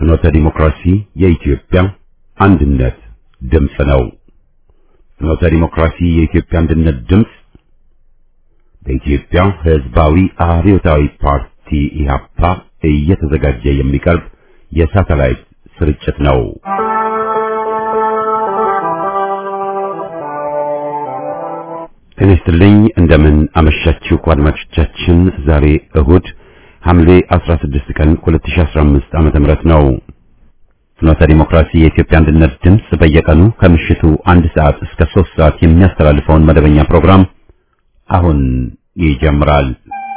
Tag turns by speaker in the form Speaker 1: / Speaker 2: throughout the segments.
Speaker 1: ፍኖተ ዲሞክራሲ የኢትዮጵያ አንድነት ድምፅ ነው። ፍኖተ ዲሞክራሲ የኢትዮጵያ አንድነት ድምፅ በኢትዮጵያ ሕዝባዊ አብዮታዊ ፓርቲ ኢህአፓ እየተዘጋጀ የሚቀርብ የሳተላይት ስርጭት ነው። ጤና ይስጥልኝ። እንደምን አመሻችሁ አድማጮቻችን። ዛሬ እሁድ ሐምሌ 16 ቀን 2015 ዓመተ ምህረት ነው። ፍኖተ ዲሞክራሲ የኢትዮጵያ አንድነት ድምፅ በየቀኑ ከምሽቱ አንድ ሰዓት እስከ 3 ሰዓት የሚያስተላልፈውን መደበኛ ፕሮግራም አሁን ይጀምራል።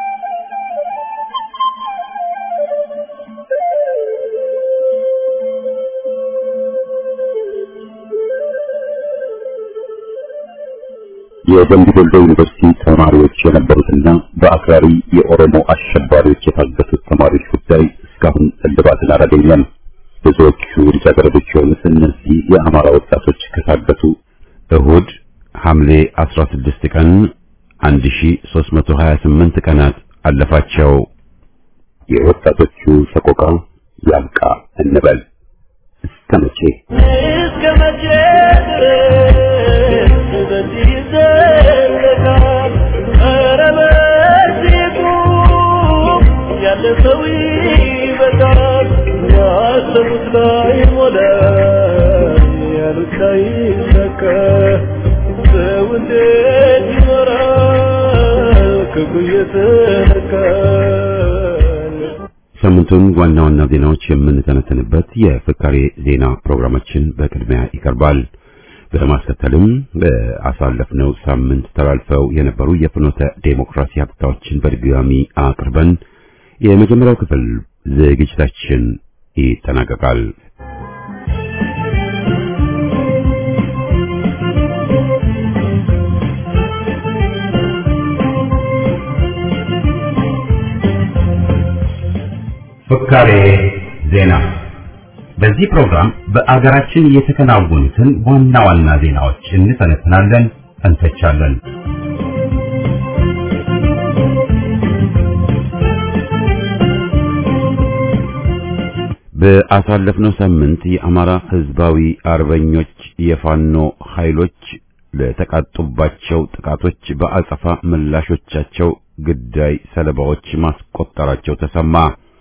Speaker 1: የደምቢ ዶሎ ዩኒቨርሲቲ ተማሪዎች የነበሩትና በአክራሪ የኦሮሞ አሸባሪዎች የታገቱት ተማሪዎች ጉዳይ እስካሁን እልባትን አላገኘም። ብዙዎቹ ልጃገረዶች የሆኑት እነዚህ የአማራ ወጣቶች ከታገቱ እሁድ ሐምሌ 16 ቀን 1328 ቀናት አለፋቸው። የወጣቶቹ ሰቆቃ ያብቃ እንበል። እስከ መቼ
Speaker 2: እስከ መቼ ድረስ በዚህ ይዘለቃል? ኧረ በዚህ ቁም፣ ያለ ሰው ይበቃል። ያሰቡት ላይ ሞላ፣ ያሉት ላይ ሰካ። ሰው እንዴት ይኖራል ክፉ እየተነካ?
Speaker 1: ሳምንቱን ዋና ዋና ዜናዎች የምንተነተንበት የፍካሬ ዜና ፕሮግራማችን በቅድሚያ ይቀርባል። በማስከተልም በአሳለፍነው ሳምንት ተላልፈው የነበሩ የፍኖተ ዴሞክራሲ ሀብታዎችን በድጋሚ አቅርበን የመጀመሪያው ክፍል ዝግጅታችን ይጠናቀቃል። ፍካሬ ዜና። በዚህ ፕሮግራም በአገራችን የተከናወኑትን ዋና ዋና ዜናዎች እንተነትናለን፣ እንተቻለን። በአሳለፍነው ሳምንት የአማራ ሕዝባዊ አርበኞች የፋኖ ኃይሎች ለተቃጡባቸው ጥቃቶች በአጸፋ ምላሾቻቸው ግዳይ ሰለባዎች ማስቆጠራቸው ተሰማ።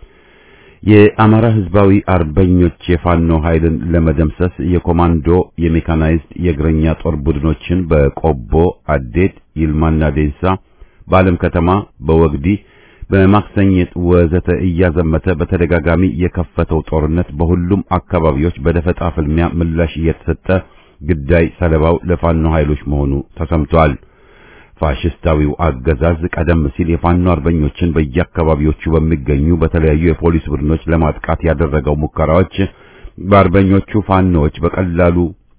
Speaker 1: የአማራ ሕዝባዊ አርበኞች የፋኖ ኃይልን ለመደምሰስ የኮማንዶ የሜካናይዝድ የእግረኛ ጦር ቡድኖችን በቆቦ፣ አዴት፣ ይልማና ዴንሳ፣ በዓለም ከተማ፣ በወግዲ፣ በማክሰኝት ወዘተ እያዘመተ በተደጋጋሚ የከፈተው ጦርነት በሁሉም አካባቢዎች በደፈጣ ፍልሚያ ምላሽ እየተሰጠ ግዳይ ሰለባው ለፋኖ ኃይሎች መሆኑ ተሰምቷል። ፋሽስታዊው አገዛዝ ቀደም ሲል የፋኖ አርበኞችን በየአካባቢዎቹ በሚገኙ በተለያዩ የፖሊስ ቡድኖች ለማጥቃት ያደረገው ሙከራዎች በአርበኞቹ ፋኖዎች በቀላሉ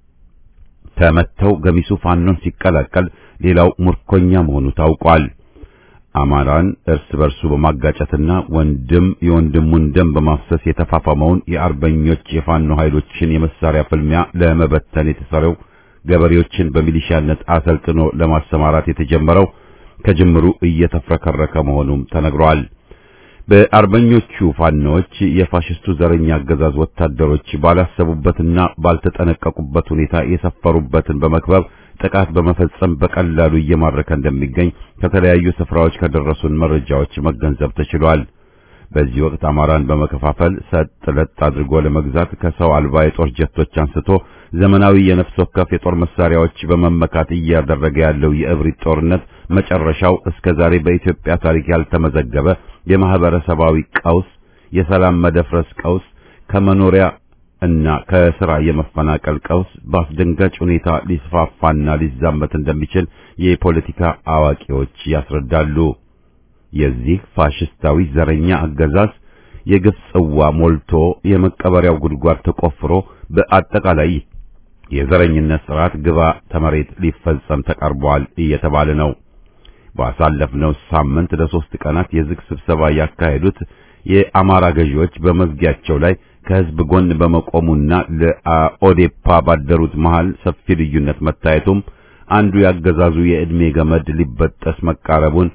Speaker 1: ተመተው ገሚሱ ፋኖን ሲቀላቀል፣ ሌላው ምርኮኛ መሆኑ ታውቋል። አማራን እርስ በርሱ በማጋጨትና ወንድም የወንድሙን ደም በማፍሰስ የተፋፋመውን የአርበኞች የፋኖ ኃይሎችን የመሳሪያ ፍልሚያ ለመበተን የተሰረው ገበሬዎችን በሚሊሻነት አሰልጥኖ ለማሰማራት የተጀመረው ከጅምሩ እየተፍረከረከ መሆኑም ተነግሯል። በአርበኞቹ ፋኖዎች የፋሽስቱ ዘረኛ አገዛዝ ወታደሮች ባላሰቡበትና ባልተጠነቀቁበት ሁኔታ የሰፈሩበትን በመክበብ ጥቃት በመፈጸም በቀላሉ እየማረከ እንደሚገኝ ከተለያዩ ስፍራዎች ከደረሱን መረጃዎች መገንዘብ ተችሏል። በዚህ ወቅት አማራን በመከፋፈል ሰጥ ለጥ አድርጎ ለመግዛት ከሰው አልባ የጦር ጀቶች አንስቶ ዘመናዊ የነፍስ ወከፍ የጦር መሳሪያዎች በመመካት እያደረገ ያለው የእብሪት ጦርነት መጨረሻው እስከ ዛሬ በኢትዮጵያ ታሪክ ያልተመዘገበ የማህበረሰባዊ ቀውስ፣ የሰላም መደፍረስ ቀውስ፣ ከመኖሪያ እና ከስራ የመፈናቀል ቀውስ በአስደንጋጭ ሁኔታ ሊስፋፋና ሊዛመት እንደሚችል የፖለቲካ አዋቂዎች ያስረዳሉ። የዚህ ፋሽስታዊ ዘረኛ አገዛዝ የግፍ ጽዋ ሞልቶ የመቀበሪያው ጉድጓድ ተቆፍሮ በአጠቃላይ የዘረኝነት ስርዓት ግባ ተመሬት ሊፈጸም ተቀርቧል እየተባለ ነው። ባሳለፍነው ሳምንት ለሶስት ቀናት የዝግ ስብሰባ ያካሄዱት የአማራ ገዢዎች በመዝጊያቸው ላይ ከህዝብ ጎን በመቆሙና ለኦዴፓ ባደሩት መሃል ሰፊ ልዩነት መታየቱም አንዱ ያገዛዙ የዕድሜ ገመድ ሊበጠስ መቃረቡን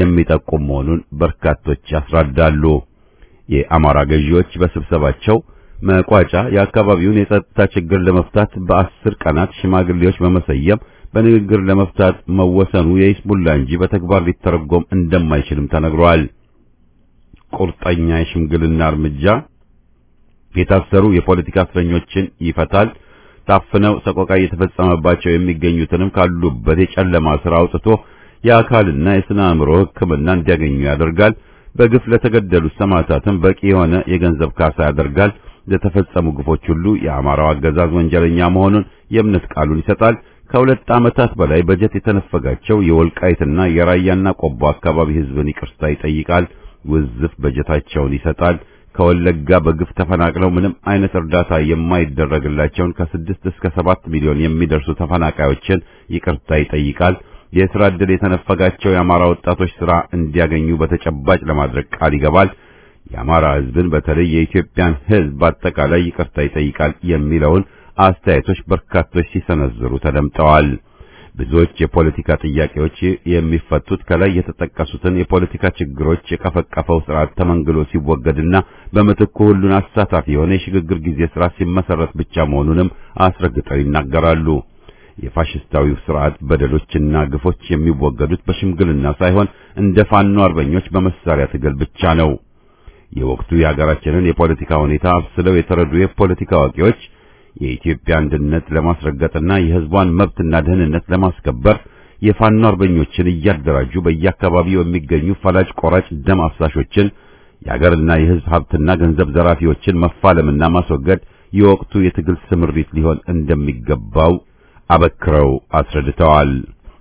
Speaker 1: የሚጠቁም መሆኑን በርካቶች ያስረዳሉ። የአማራ ገዢዎች በስብሰባቸው መቋጫ የአካባቢውን የጸጥታ ችግር ለመፍታት በአስር ቀናት ሽማግሌዎች በመሰየም በንግግር ለመፍታት መወሰኑ የሂዝቡላ እንጂ በተግባር ሊተረጎም እንደማይችልም ተነግሯል። ቁርጠኛ የሽምግልና እርምጃ የታሰሩ የፖለቲካ እስረኞችን ይፈታል። ታፍነው ሰቆቃ እየተፈጸመባቸው የሚገኙትንም ካሉበት የጨለማ ስራ አውጥቶ የአካልና የስነ አእምሮ ሕክምና እንዲያገኙ ያደርጋል። በግፍ ለተገደሉት ሰማዕታትም በቂ የሆነ የገንዘብ ካሳ ያደርጋል። ለተፈጸሙ ግፎች ሁሉ የአማራው አገዛዝ ወንጀለኛ መሆኑን የእምነት ቃሉን ይሰጣል። ከሁለት ዓመታት በላይ በጀት የተነፈጋቸው የወልቃይትና የራያና ቆቦ አካባቢ ሕዝብን ይቅርታ ይጠይቃል። ውዝፍ በጀታቸውን ይሰጣል። ከወለጋ በግፍ ተፈናቅለው ምንም አይነት እርዳታ የማይደረግላቸውን ከስድስት እስከ ሰባት ሚሊዮን የሚደርሱ ተፈናቃዮችን ይቅርታ ይጠይቃል። የሥራ ዕድል የተነፈጋቸው የአማራ ወጣቶች ሥራ እንዲያገኙ በተጨባጭ ለማድረግ ቃል ይገባል። የአማራ ሕዝብን በተለይ የኢትዮጵያን ሕዝብ በአጠቃላይ ይቅርታ ይጠይቃል የሚለውን አስተያየቶች በርካቶች ሲሰነዝሩ ተደምጠዋል። ብዙዎች የፖለቲካ ጥያቄዎች የሚፈቱት ከላይ የተጠቀሱትን የፖለቲካ ችግሮች የቀፈቀፈው ስርዓት ተመንግሎ ሲወገድና በምትኩ ሁሉን አሳታፊ የሆነ የሽግግር ጊዜ ስርዓት ሲመሰረት ብቻ መሆኑንም አስረግጠው ይናገራሉ። የፋሽስታዊው ስርዓት በደሎችና ግፎች የሚወገዱት በሽምግልና ሳይሆን እንደ ፋኖ አርበኞች በመሳሪያ ትግል ብቻ ነው። የወቅቱ የሀገራችንን የፖለቲካ ሁኔታ አብስለው የተረዱ የፖለቲካ አዋቂዎች የኢትዮጵያ አንድነት ለማስረገጥና የሕዝቧን መብትና ደህንነት ለማስከበር የፋኖ አርበኞችን እያደራጁ በየአካባቢው የሚገኙ ፈላጭ ቆራጭ ደም አፍሳሾችን የሀገርና የሕዝብ ሀብትና ገንዘብ ዘራፊዎችን መፋለምና ማስወገድ የወቅቱ የትግል ስምሪት ሊሆን እንደሚገባው አበክረው አስረድተዋል።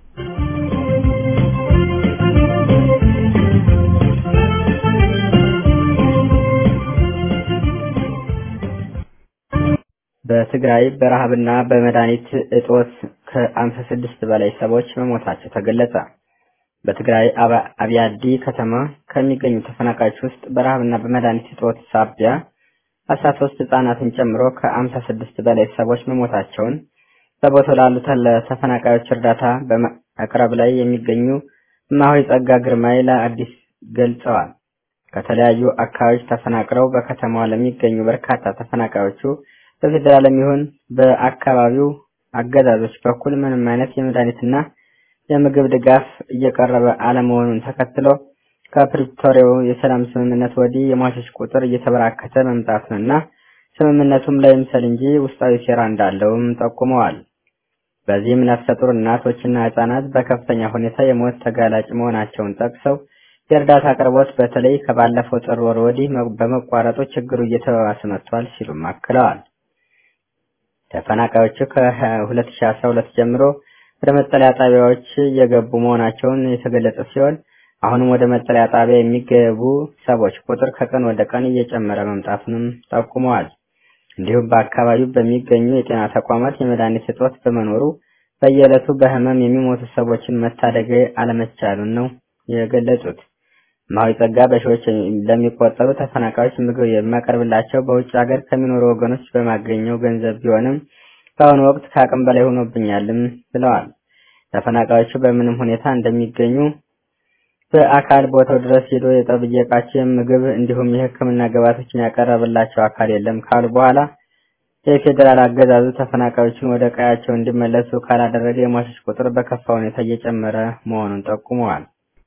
Speaker 3: በትግራይ በረሃብና በመድኃኒት እጦት ከአምሳ ስድስት በላይ ሰዎች መሞታቸው ተገለጸ። በትግራይ አብያዲ ከተማ ከሚገኙ ተፈናቃዮች ውስጥ በረሃብና በመድኃኒት እጦት ሳቢያ አስራ ሶስት ህጻናትን ጨምሮ ከአምሳ ስድስት በላይ ሰዎች መሞታቸውን በቦታው ላሉት ለተፈናቃዮች እርዳታ በማቅረብ ላይ የሚገኙ እማሆይ ጸጋ ግርማይ ለአዲስ ገልጸዋል። ከተለያዩ አካባቢዎች ተፈናቅለው በከተማዋ ለሚገኙ በርካታ ተፈናቃዮቹ በፌዴራልም ይሁን በአካባቢው አገዛዞች በኩል ምንም አይነት የመድኃኒትና የምግብ ድጋፍ እየቀረበ አለመሆኑን ተከትሎ ከፕሪቶሪያው የሰላም ስምምነት ወዲህ የሟቾች ቁጥር እየተበራከተ መምጣቱንና ስምምነቱም ላይ ምሰል እንጂ ውስጣዊ ሴራ እንዳለውም ጠቁመዋል። በዚህም ነፍሰ ጡር እናቶችና ህጻናት በከፍተኛ ሁኔታ የሞት ተጋላጭ መሆናቸውን ጠቅሰው የእርዳታ አቅርቦት በተለይ ከባለፈው ጥር ወር ወዲህ በመቋረጡ ችግሩ እየተባባሰ መጥቷል ሲሉም አክለዋል። ተፈናቃዮቹ ከ2012 ጀምሮ ወደ መጠለያ ጣቢያዎች እየገቡ መሆናቸውን የተገለጸ ሲሆን አሁንም ወደ መጠለያ ጣቢያ የሚገቡ ሰዎች ቁጥር ከቀን ወደ ቀን እየጨመረ መምጣቱንም ጠቁመዋል። እንዲሁም በአካባቢው በሚገኙ የጤና ተቋማት የመድኃኒት እጦት በመኖሩ በየዕለቱ በህመም የሚሞቱ ሰዎችን መታደግ አለመቻሉን ነው የገለጹት። እማሆይ ጸጋ በሺዎች ለሚቆጠሩ ተፈናቃዮች ምግብ የሚያቀርብላቸው በውጭ ሀገር ከሚኖሩ ወገኖች በማገኘው ገንዘብ ቢሆንም በአሁኑ ወቅት ከአቅም በላይ ሆኖብኛልም ብለዋል። ተፈናቃዮቹ በምንም ሁኔታ እንደሚገኙ በአካል ቦታው ድረስ ሄዶ የጠብየቃቸው ምግብ እንዲሁም የሕክምና ግብዓቶችን ያቀረበላቸው አካል የለም ካሉ በኋላ የፌዴራል አገዛዙ ተፈናቃዮችን ወደ ቀያቸው እንዲመለሱ ካላደረገ የሟቾች ቁጥር በከፋ ሁኔታ እየጨመረ መሆኑን ጠቁመዋል።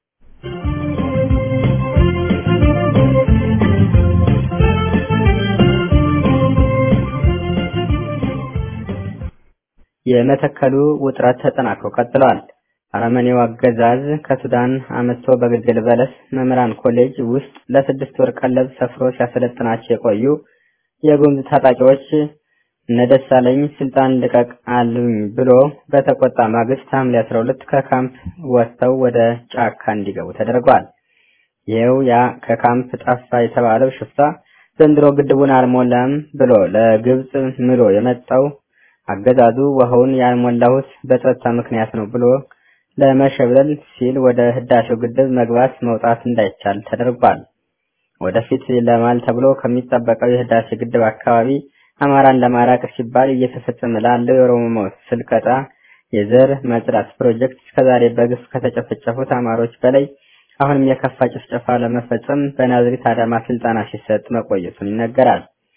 Speaker 3: የመተከሉ ውጥረት ተጠናክሮ ቀጥሏል። አረመኔው አገዛዝ ከሱዳን አመጥቶ በግልገል በለስ መምህራን ኮሌጅ ውስጥ ለስድስት ወር ቀለብ ሰፍሮ ሲያሰለጥናቸው የቆዩ የጉምዝ ታጣቂዎች እነደሳለኝ ስልጣን ልቀቅ አሉኝ ብሎ በተቆጣ ማግስት ሐምሌ 12 ከካምፕ ወጥተው ወደ ጫካ እንዲገቡ ተደርጓል። ይኸው ያ ከካምፕ ጠፋ የተባለው ሽፍታ ዘንድሮ ግድቡን አልሞላም ብሎ ለግብጽ ምሎ የመጣው አገዛዙ ውሃውን ያልሞላሁት በጸጥታ ምክንያት ነው ብሎ ለመሸብለል ሲል ወደ ህዳሴው ግድብ መግባት መውጣት እንዳይቻል ተደርጓል። ወደፊት ለማል ተብሎ ከሚጠበቀው የህዳሴ ግድብ አካባቢ አማራን ለማራቅ ሲባል እየተፈጸመ ላለው የኦሮሞ ስልቀጣ የዘር መጽዳት ፕሮጀክት እስከዛሬ በግፍ ከተጨፈጨፉት አማሮች በላይ አሁንም የከፋ ጭፍጨፋ ለመፈጸም በናዝሬት አዳማ ስልጠና ሲሰጥ መቆየቱን ይነገራል።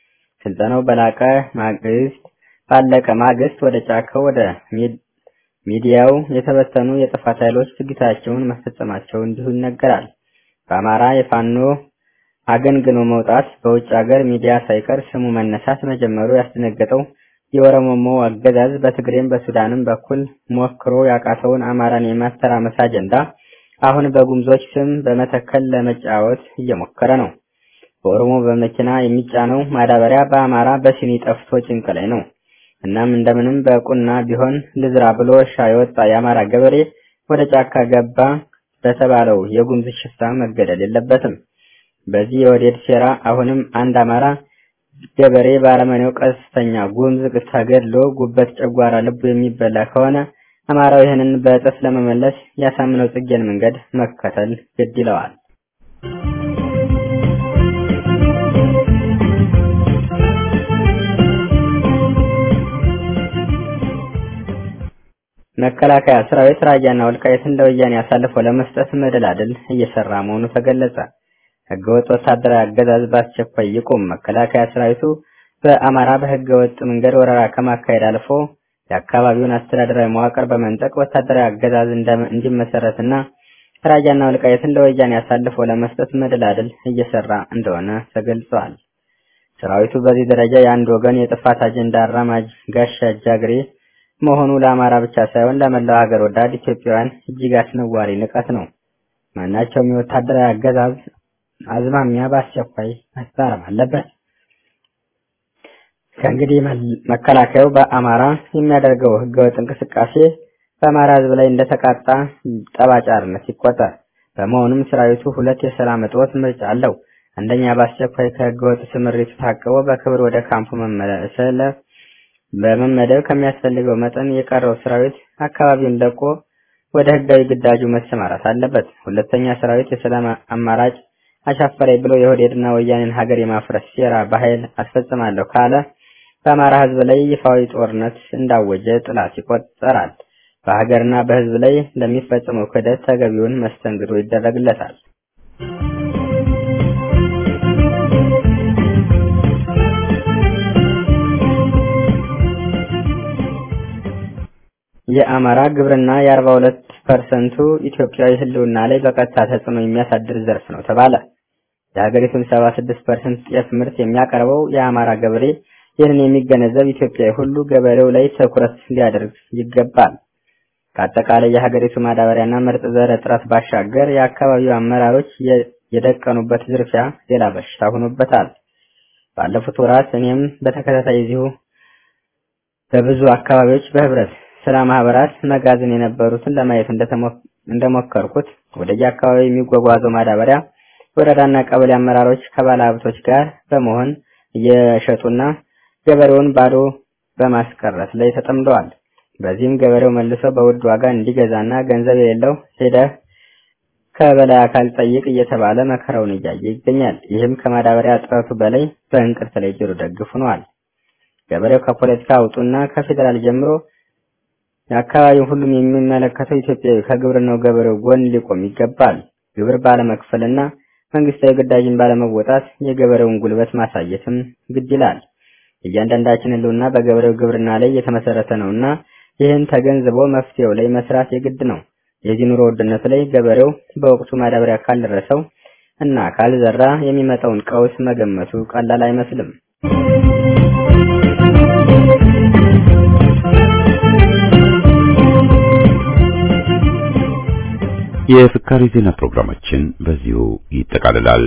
Speaker 3: ስልጠናው በላቀ ማግስት ባለቀ ማግስት ወደ ጫካው ወደ ሚዲያው የተበተኑ የጥፋት ኃይሎች ድርጊታቸውን መፈጸማቸው እንዲሁ ይነገራል። በአማራ የፋኖ አገንግኖ መውጣት በውጭ ሀገር ሚዲያ ሳይቀር ስሙ መነሳት መጀመሩ ያስደነገጠው የኦሮሞሞ አገዛዝ በትግሬም በሱዳንም በኩል ሞክሮ ያቃተውን አማራን የማተራመስ አጀንዳ አሁን በጉምዞች ስም በመተከል ለመጫወት እየሞከረ ነው። በኦሮሞ በመኪና የሚጫነው ማዳበሪያ በአማራ በሲኒ ጠፍቶ ጭንቅ ላይ ነው። እናም እንደምንም በቁና ቢሆን ልዝራ ብሎ እርሻ የወጣ የአማራ ገበሬ ወደ ጫካ ገባ በተባለው የጉምዝ ሽፍታ መገደል የለበትም። በዚህ የወዴድ ሴራ አሁንም አንድ አማራ ገበሬ በአረመኔው ቀስተኛ ጉምዝ ተገድሎ ጉበት፣ ጨጓራ፣ ልቡ የሚበላ ከሆነ አማራው ይህንን በእጥፍ ለመመለስ ያሳምነው ጽጌን መንገድ መከተል ግድ ይለዋል። መከላከያ ሰራዊት ራያና ወልቃይትን ለወያኔ አሳልፎ ለመስጠት መደላድል እየሰራ መሆኑ ተገለጸ። ህገወጥ ወታደራዊ አገዛዝ በአስቸኳይ ይቁም። መከላከያ ሰራዊቱ በአማራ በህገወጥ መንገድ ወረራ ከማካሄድ አልፎ የአካባቢውን አስተዳደራዊ መዋቅር በመንጠቅ ወታደራዊ አገዛዝ እንዲመሰረትና ራያና ወልቃይትን ለወያኔ አሳልፎ ለመስጠት መደላድል እየሰራ እንደሆነ ተገልጿል። ሰራዊቱ በዚህ ደረጃ የአንድ ወገን የጥፋት አጀንዳ አራማጅ ጋሻ ጃግሬ መሆኑ ለአማራ ብቻ ሳይሆን ለመላው ሀገር ወዳድ ኢትዮጵያውያን እጅግ አስነዋሪ ንቀት ነው። ማናቸውም የወታደራዊ አገዛዝ አዝማሚያ በአስቸኳይ መታረም አለበት። ከእንግዲህ መከላከያው በአማራ የሚያደርገው ህገወጥ እንቅስቃሴ በአማራ ህዝብ ላይ እንደተቃጣ ጠባጫርነት ይቆጠር። በመሆኑም ሰራዊቱ ሁለት የሰላም እጦት ምርጫ አለው። አንደኛ በአስቸኳይ ከህገወጥ ስምሪቱ ታቅቦ በክብር ወደ ካምፑ መመለስ በመመደብ ከሚያስፈልገው መጠን የቀረው ሰራዊት አካባቢውን ለቆ ወደ ህጋዊ ግዳጁ መሰማራት አለበት። ሁለተኛ ሰራዊት የሰላም አማራጭ አሻፈረኝ ብሎ የኦህዴድና ወያኔን ሀገር የማፍረስ ሴራ በኃይል አስፈጽማለሁ ካለ በአማራ ህዝብ ላይ ይፋዊ ጦርነት እንዳወጀ ጥላት ይቆጠራል። በሀገርና በህዝብ ላይ ለሚፈጽመው ክህደት ተገቢውን መስተንግዶ ይደረግለታል። የአማራ ግብርና የአርባ ሁለት ፐርሰንቱ ኢትዮጵያዊ ህልውና ላይ በቀጥታ ተጽዕኖ የሚያሳድር ዘርፍ ነው ተባለ። የሀገሪቱን ሰባ ስድስት ፐርሰንት ጤፍ ምርት የሚያቀርበው የአማራ ገበሬ ይህንን የሚገነዘብ ኢትዮጵያዊ ሁሉ ገበሬው ላይ ትኩረት ሊያደርግ ይገባል። ከአጠቃላይ የሀገሪቱ ማዳበሪያና ምርጥ ዘር እጥረት ባሻገር የአካባቢው አመራሮች የደቀኑበት ዝርፊያ ሌላ በሽታ ሆኖበታል። ባለፉት ወራት እኔም በተከታታይ እዚሁ በብዙ አካባቢዎች በህብረት ስራ ማህበራት መጋዘን የነበሩትን ለማየት እንደሞከርኩት ወደየ አካባቢ የሚጓጓዘው ማዳበሪያ ወረዳና ቀበሌ አመራሮች ከባለ ሀብቶች ጋር በመሆን እየሸጡና ገበሬውን ባዶ በማስቀረት ላይ ተጠምደዋል። በዚህም ገበሬው መልሶ በውድ ዋጋ እንዲገዛና ገንዘብ የሌለው ሄደህ ከበላይ አካል ጠይቅ እየተባለ መከራውን እያየ ይገኛል። ይህም ከማዳበሪያ እጥረቱ በላይ በእንቅርት ላይ ጆሮ ደግፍ ሆኗል። ገበሬው ከፖለቲካ አውጡና ከፌዴራል ጀምሮ የአካባቢው ሁሉም የሚመለከተው ኢትዮጵያዊ ከግብርናው ገበሬው ጎን ሊቆም ይገባል። ግብር ባለመክፈልና መንግስታዊ ግዳጅን ባለመወጣት የገበሬውን ጉልበት ማሳየትም ግድ ይላል። እያንዳንዳችን ህልውና በገበሬው ግብርና ላይ የተመሰረተ ነውና ይህን ተገንዝቦ መፍትሄው ላይ መስራት የግድ ነው። የዚህ ኑሮ ውድነት ላይ ገበሬው በወቅቱ ማዳበሪያ ካልደረሰው እና ካልዘራ የሚመጣውን ቀውስ መገመቱ ቀላል አይመስልም።
Speaker 1: የፍካሪ ዜና ፕሮግራማችን በዚሁ ይጠቃልላል።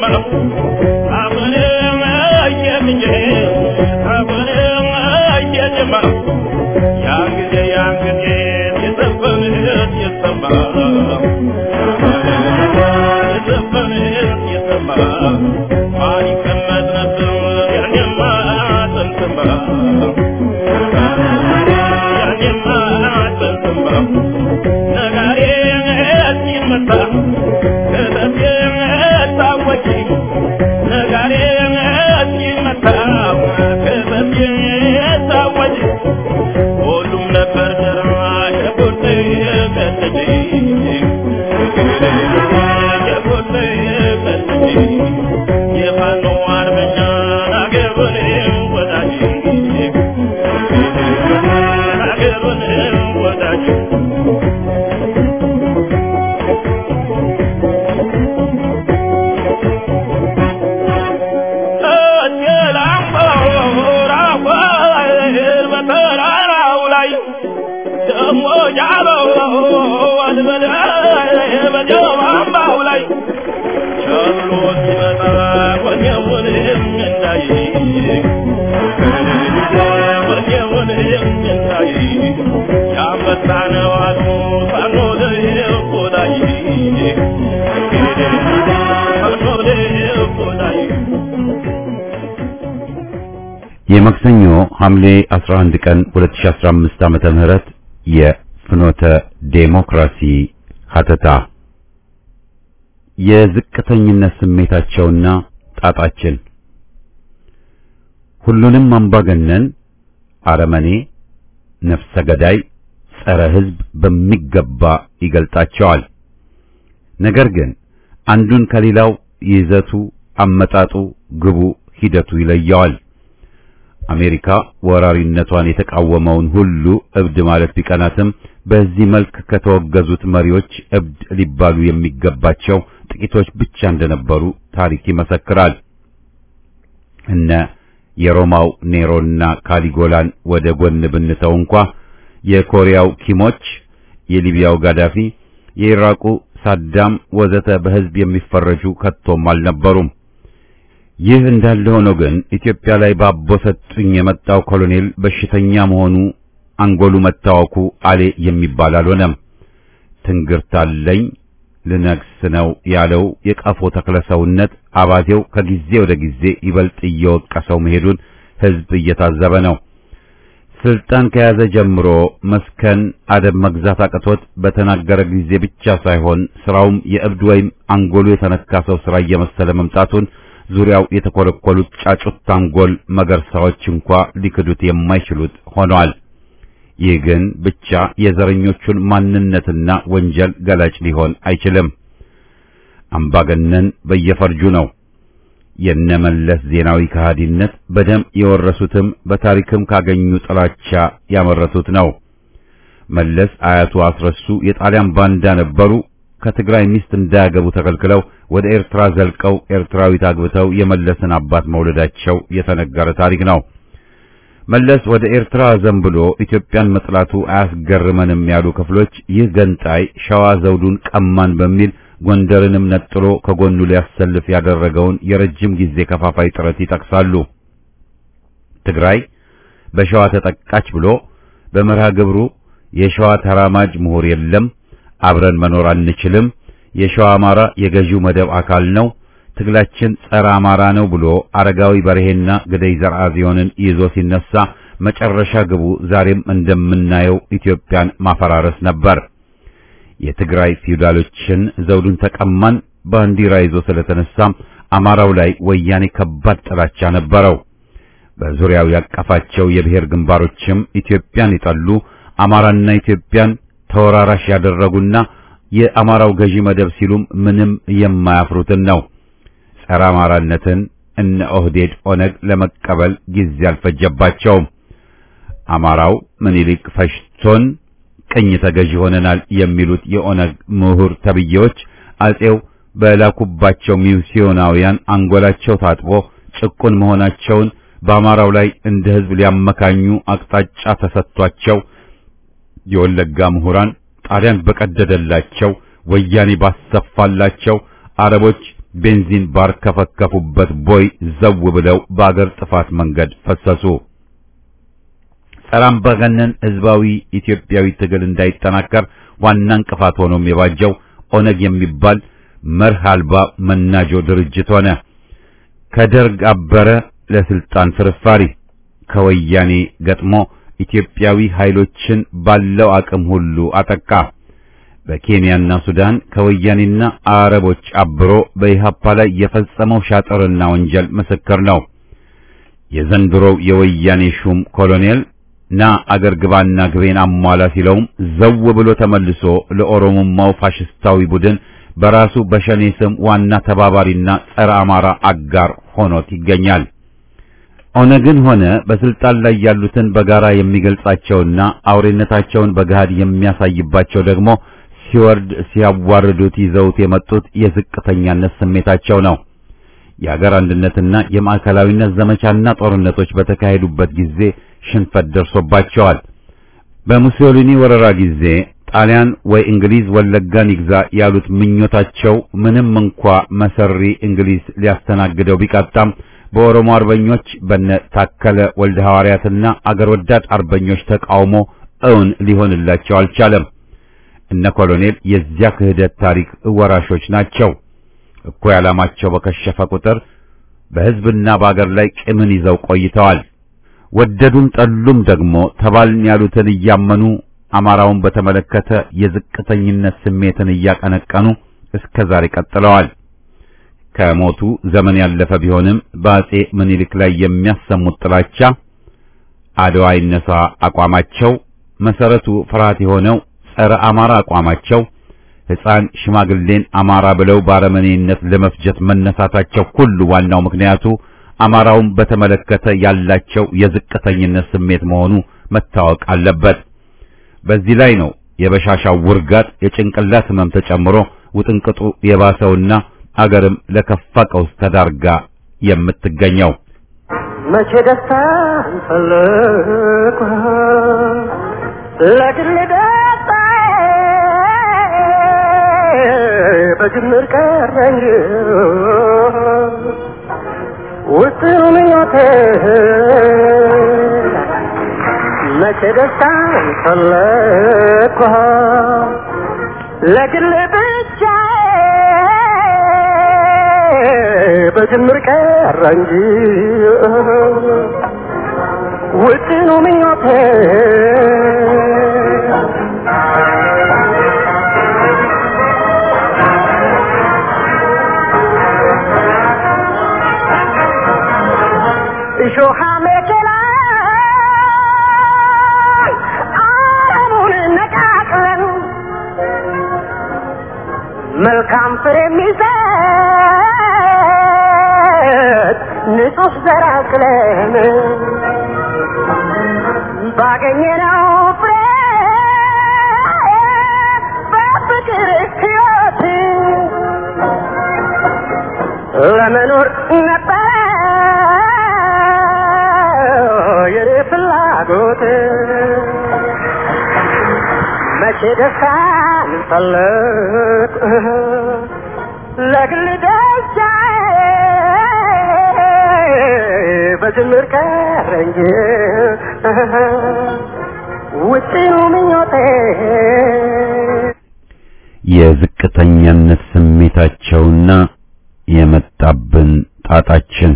Speaker 1: የማክሰኞ ሐምሌ 11 ቀን 2015 ዓመተ ምህረት የፍኖተ ዴሞክራሲ ሀተታ የዝቅተኝነት ስሜታቸውና ጣጣችን ሁሉንም አምባገነን፣ አረመኔ፣ ነፍሰ ገዳይ፣ ጸረ ሕዝብ በሚገባ ይገልጣቸዋል። ነገር ግን አንዱን ከሌላው ይዘቱ፣ አመጣጡ፣ ግቡ፣ ሂደቱ ይለየዋል። አሜሪካ ወራሪነቷን የተቃወመውን ሁሉ እብድ ማለት ቢቀናትም በዚህ መልክ ከተወገዙት መሪዎች እብድ ሊባሉ የሚገባቸው ጥቂቶች ብቻ እንደነበሩ ታሪክ ይመሰክራል። እነ የሮማው ኔሮና ካሊጎላን ወደ ጎን ብንተው እንኳ የኮሪያው ኪሞች፣ የሊቢያው ጋዳፊ፣ የኢራቁ ሳዳም ወዘተ በሕዝብ የሚፈረጁ ከቶም አልነበሩም። ይህ እንዳለ ሆኖ ግን ኢትዮጵያ ላይ ባቦ ሰጡኝ የመጣው ኮሎኔል በሽተኛ መሆኑ አንጎሉ መታወኩ አሌ የሚባል አልሆነም። ትንግርታለኝ ልነግስ ነው ያለው የቀፎ ተክለሰውነት አባቴው ከጊዜ ወደ ጊዜ ይበልጥ እየወቀሰው መሄዱን ሕዝብ እየታዘበ ነው። ስልጣን ከያዘ ጀምሮ መስከን አደብ መግዛት አቅቶት በተናገረ ጊዜ ብቻ ሳይሆን ስራውም የእብድ ወይም አንጎሉ የተነካ ሰው ስራ እየመሰለ መምጣቱን ዙሪያው የተኮለኮሉት ጫጩት አንጎል መገርሳዎች እንኳ ሊክዱት የማይችሉት ሆነዋል። ይህ ግን ብቻ የዘረኞቹን ማንነትና ወንጀል ገላጭ ሊሆን አይችልም። አምባገነን በየፈርጁ ነው። የነመለስ ዜናዊ ከሃዲነት በደም የወረሱትም በታሪክም ካገኙ ጥላቻ ያመረቱት ነው። መለስ አያቱ አስረሱ የጣሊያን ባንዳ ነበሩ። ከትግራይ ሚስት እንዳያገቡ ተከልክለው ወደ ኤርትራ ዘልቀው ኤርትራዊት አግብተው የመለስን አባት መውለዳቸው የተነገረ ታሪክ ነው። መለስ ወደ ኤርትራ ዘንብሎ ኢትዮጵያን መጥላቱ አያስገርመንም ያሉ ክፍሎች ይህ ገንጣይ ሸዋ ዘውዱን ቀማን በሚል ጎንደርንም ነጥሎ ከጎኑ ሊያሰልፍ ያደረገውን የረጅም ጊዜ ከፋፋይ ጥረት ይጠቅሳሉ። ትግራይ በሸዋ ተጠቃች ብሎ በመርሃ ግብሩ የሸዋ ተራማጅ ምሁር የለም አብረን መኖር አንችልም፣ የሸዋ አማራ የገዢው መደብ አካል ነው፣ ትግላችን ጸረ አማራ ነው ብሎ አረጋዊ በርሄና ግደይ ዘርአጽዮንን ይዞ ሲነሳ መጨረሻ ግቡ ዛሬም እንደምናየው ኢትዮጵያን ማፈራረስ ነበር። የትግራይ ፊውዳሎችን ዘውዱን ተቀማን ባንዲራ ይዞ ስለተነሳም አማራው ላይ ወያኔ ከባድ ጥላቻ ነበረው። በዙሪያው ያቀፋቸው የብሔር ግንባሮችም ኢትዮጵያን ይጠሉ አማራና ኢትዮጵያን ተወራራሽ ያደረጉና የአማራው ገዢ መደብ ሲሉም ምንም የማያፍሩትን ነው። ጸረ አማራነትን እነ ኦህዴድ ኦነግ ለመቀበል ጊዜ አልፈጀባቸውም። አማራው ምኒልክ ፈሽቶን ቅኝ ተገዢ ሆነናል የሚሉት የኦነግ ምሁር ተብዬዎች አጼው በላኩባቸው ሚስዮናውያን አንጎላቸው ታጥቦ ጭቁን መሆናቸውን በአማራው ላይ እንደ ሕዝብ ሊያመካኙ አቅጣጫ ተሰጥቷቸው የወለጋ ምሁራን ጣሊያን በቀደደላቸው ወያኔ ባሰፋላቸው አረቦች ቤንዚን ባርከፈከፉበት ቦይ ዘው ብለው በአገር ጥፋት መንገድ ፈሰሱ። ጸረ አምባገነን ህዝባዊ ኢትዮጵያዊ ትግል እንዳይጠናከር ዋና እንቅፋት ሆኖም የባጀው ኦነግ የሚባል መርህ አልባ መናጆ ድርጅት ሆነ። ከደርግ አበረ ለስልጣን ፍርፋሪ ከወያኔ ገጥሞ ኢትዮጵያዊ ኃይሎችን ባለው አቅም ሁሉ አጠቃ። በኬንያና ሱዳን ከወያኔና አረቦች አብሮ በኢሃፓ ላይ የፈጸመው ሻጥርና ወንጀል ምስክር ነው። የዘንድሮው የወያኔ ሹም ኮሎኔል ና አገር ግባና ግቤን አሟላ ሲለውም ዘው ብሎ ተመልሶ ለኦሮሞማው ፋሽስታዊ ቡድን በራሱ በሸኔ ስም ዋና ተባባሪና ጸረ አማራ አጋር ሆኖት ይገኛል። ኦነግን ሆነ በስልጣን ላይ ያሉትን በጋራ የሚገልጻቸውና አውሬነታቸውን በገሃድ የሚያሳይባቸው ደግሞ ሲወርድ ሲያዋርዱት ይዘውት የመጡት የዝቅተኛነት ስሜታቸው ነው። የአገር አንድነትና የማዕከላዊነት ዘመቻና ጦርነቶች በተካሄዱበት ጊዜ ሽንፈት ደርሶባቸዋል። በሙሶሊኒ ወረራ ጊዜ ጣሊያን ወይ እንግሊዝ ወለጋን ይግዛ ያሉት ምኞታቸው ምንም እንኳ መሰሪ እንግሊዝ ሊያስተናግደው ቢቃጣም በኦሮሞ አርበኞች በነ ታከለ ወልደ ሐዋርያትና አገር ወዳድ አርበኞች ተቃውሞ እውን ሊሆንላቸው አልቻለም። እነ ኮሎኔል የዚያ ክህደት ታሪክ ወራሾች ናቸው። እኩይ ዓላማቸው በከሸፈ ቁጥር በሕዝብና በአገር ላይ ቂምን ይዘው ቆይተዋል። ወደዱም ጠሉም ደግሞ ተባልን ያሉትን እያመኑ አማራውን በተመለከተ የዝቅተኝነት ስሜትን እያቀነቀኑ እስከ ዛሬ ቀጥለዋል። ከሞቱ ዘመን ያለፈ ቢሆንም በአጼ ምኒልክ ላይ የሚያሰሙት ጥላቻ፣ አድዋ ይነሳ አቋማቸው፣ መሰረቱ ፍርሃት የሆነው ጸረ አማራ አቋማቸው፣ ሕፃን ሽማግሌን አማራ ብለው ባረመኔነት ለመፍጀት መነሳታቸው ሁሉ ዋናው ምክንያቱ አማራውን በተመለከተ ያላቸው የዝቅተኝነት ስሜት መሆኑ መታወቅ አለበት። በዚህ ላይ ነው የበሻሻው ውርጋጥ የጭንቅላት ህመም ተጨምሮ ውጥንቅጡ የባሰውና አገርም ለከፋ ቀውስ ተዳርጋ የምትገኘው።
Speaker 2: መቼ ደስታ ፈለኩ ለግል ደስታ በጅምር ቀረኝ ውጥኑ ምኞቴ መቼ ደስታ ፈለኩ ለግል ብቻ በጅምር ቀረ እንጂ ውጥኑ ምኞቴ እሾሃ መኬላ አረሙን ነቃቅለን መልካም ፍሬ የሚሰጥ ንጹህ ዘር አቅለን ባገኘነው ፍሬ በፍቅር ሕይወት ለመኖር ነበር የኔ ፍላጎት መቼ ደስታን ፈለግ ለግል ደስታ በጅምር ቀረ እንጂ ውጭኑ ምኞቴ
Speaker 1: የዝቅተኛነት ስሜታቸውና የመጣብን ጣጣችን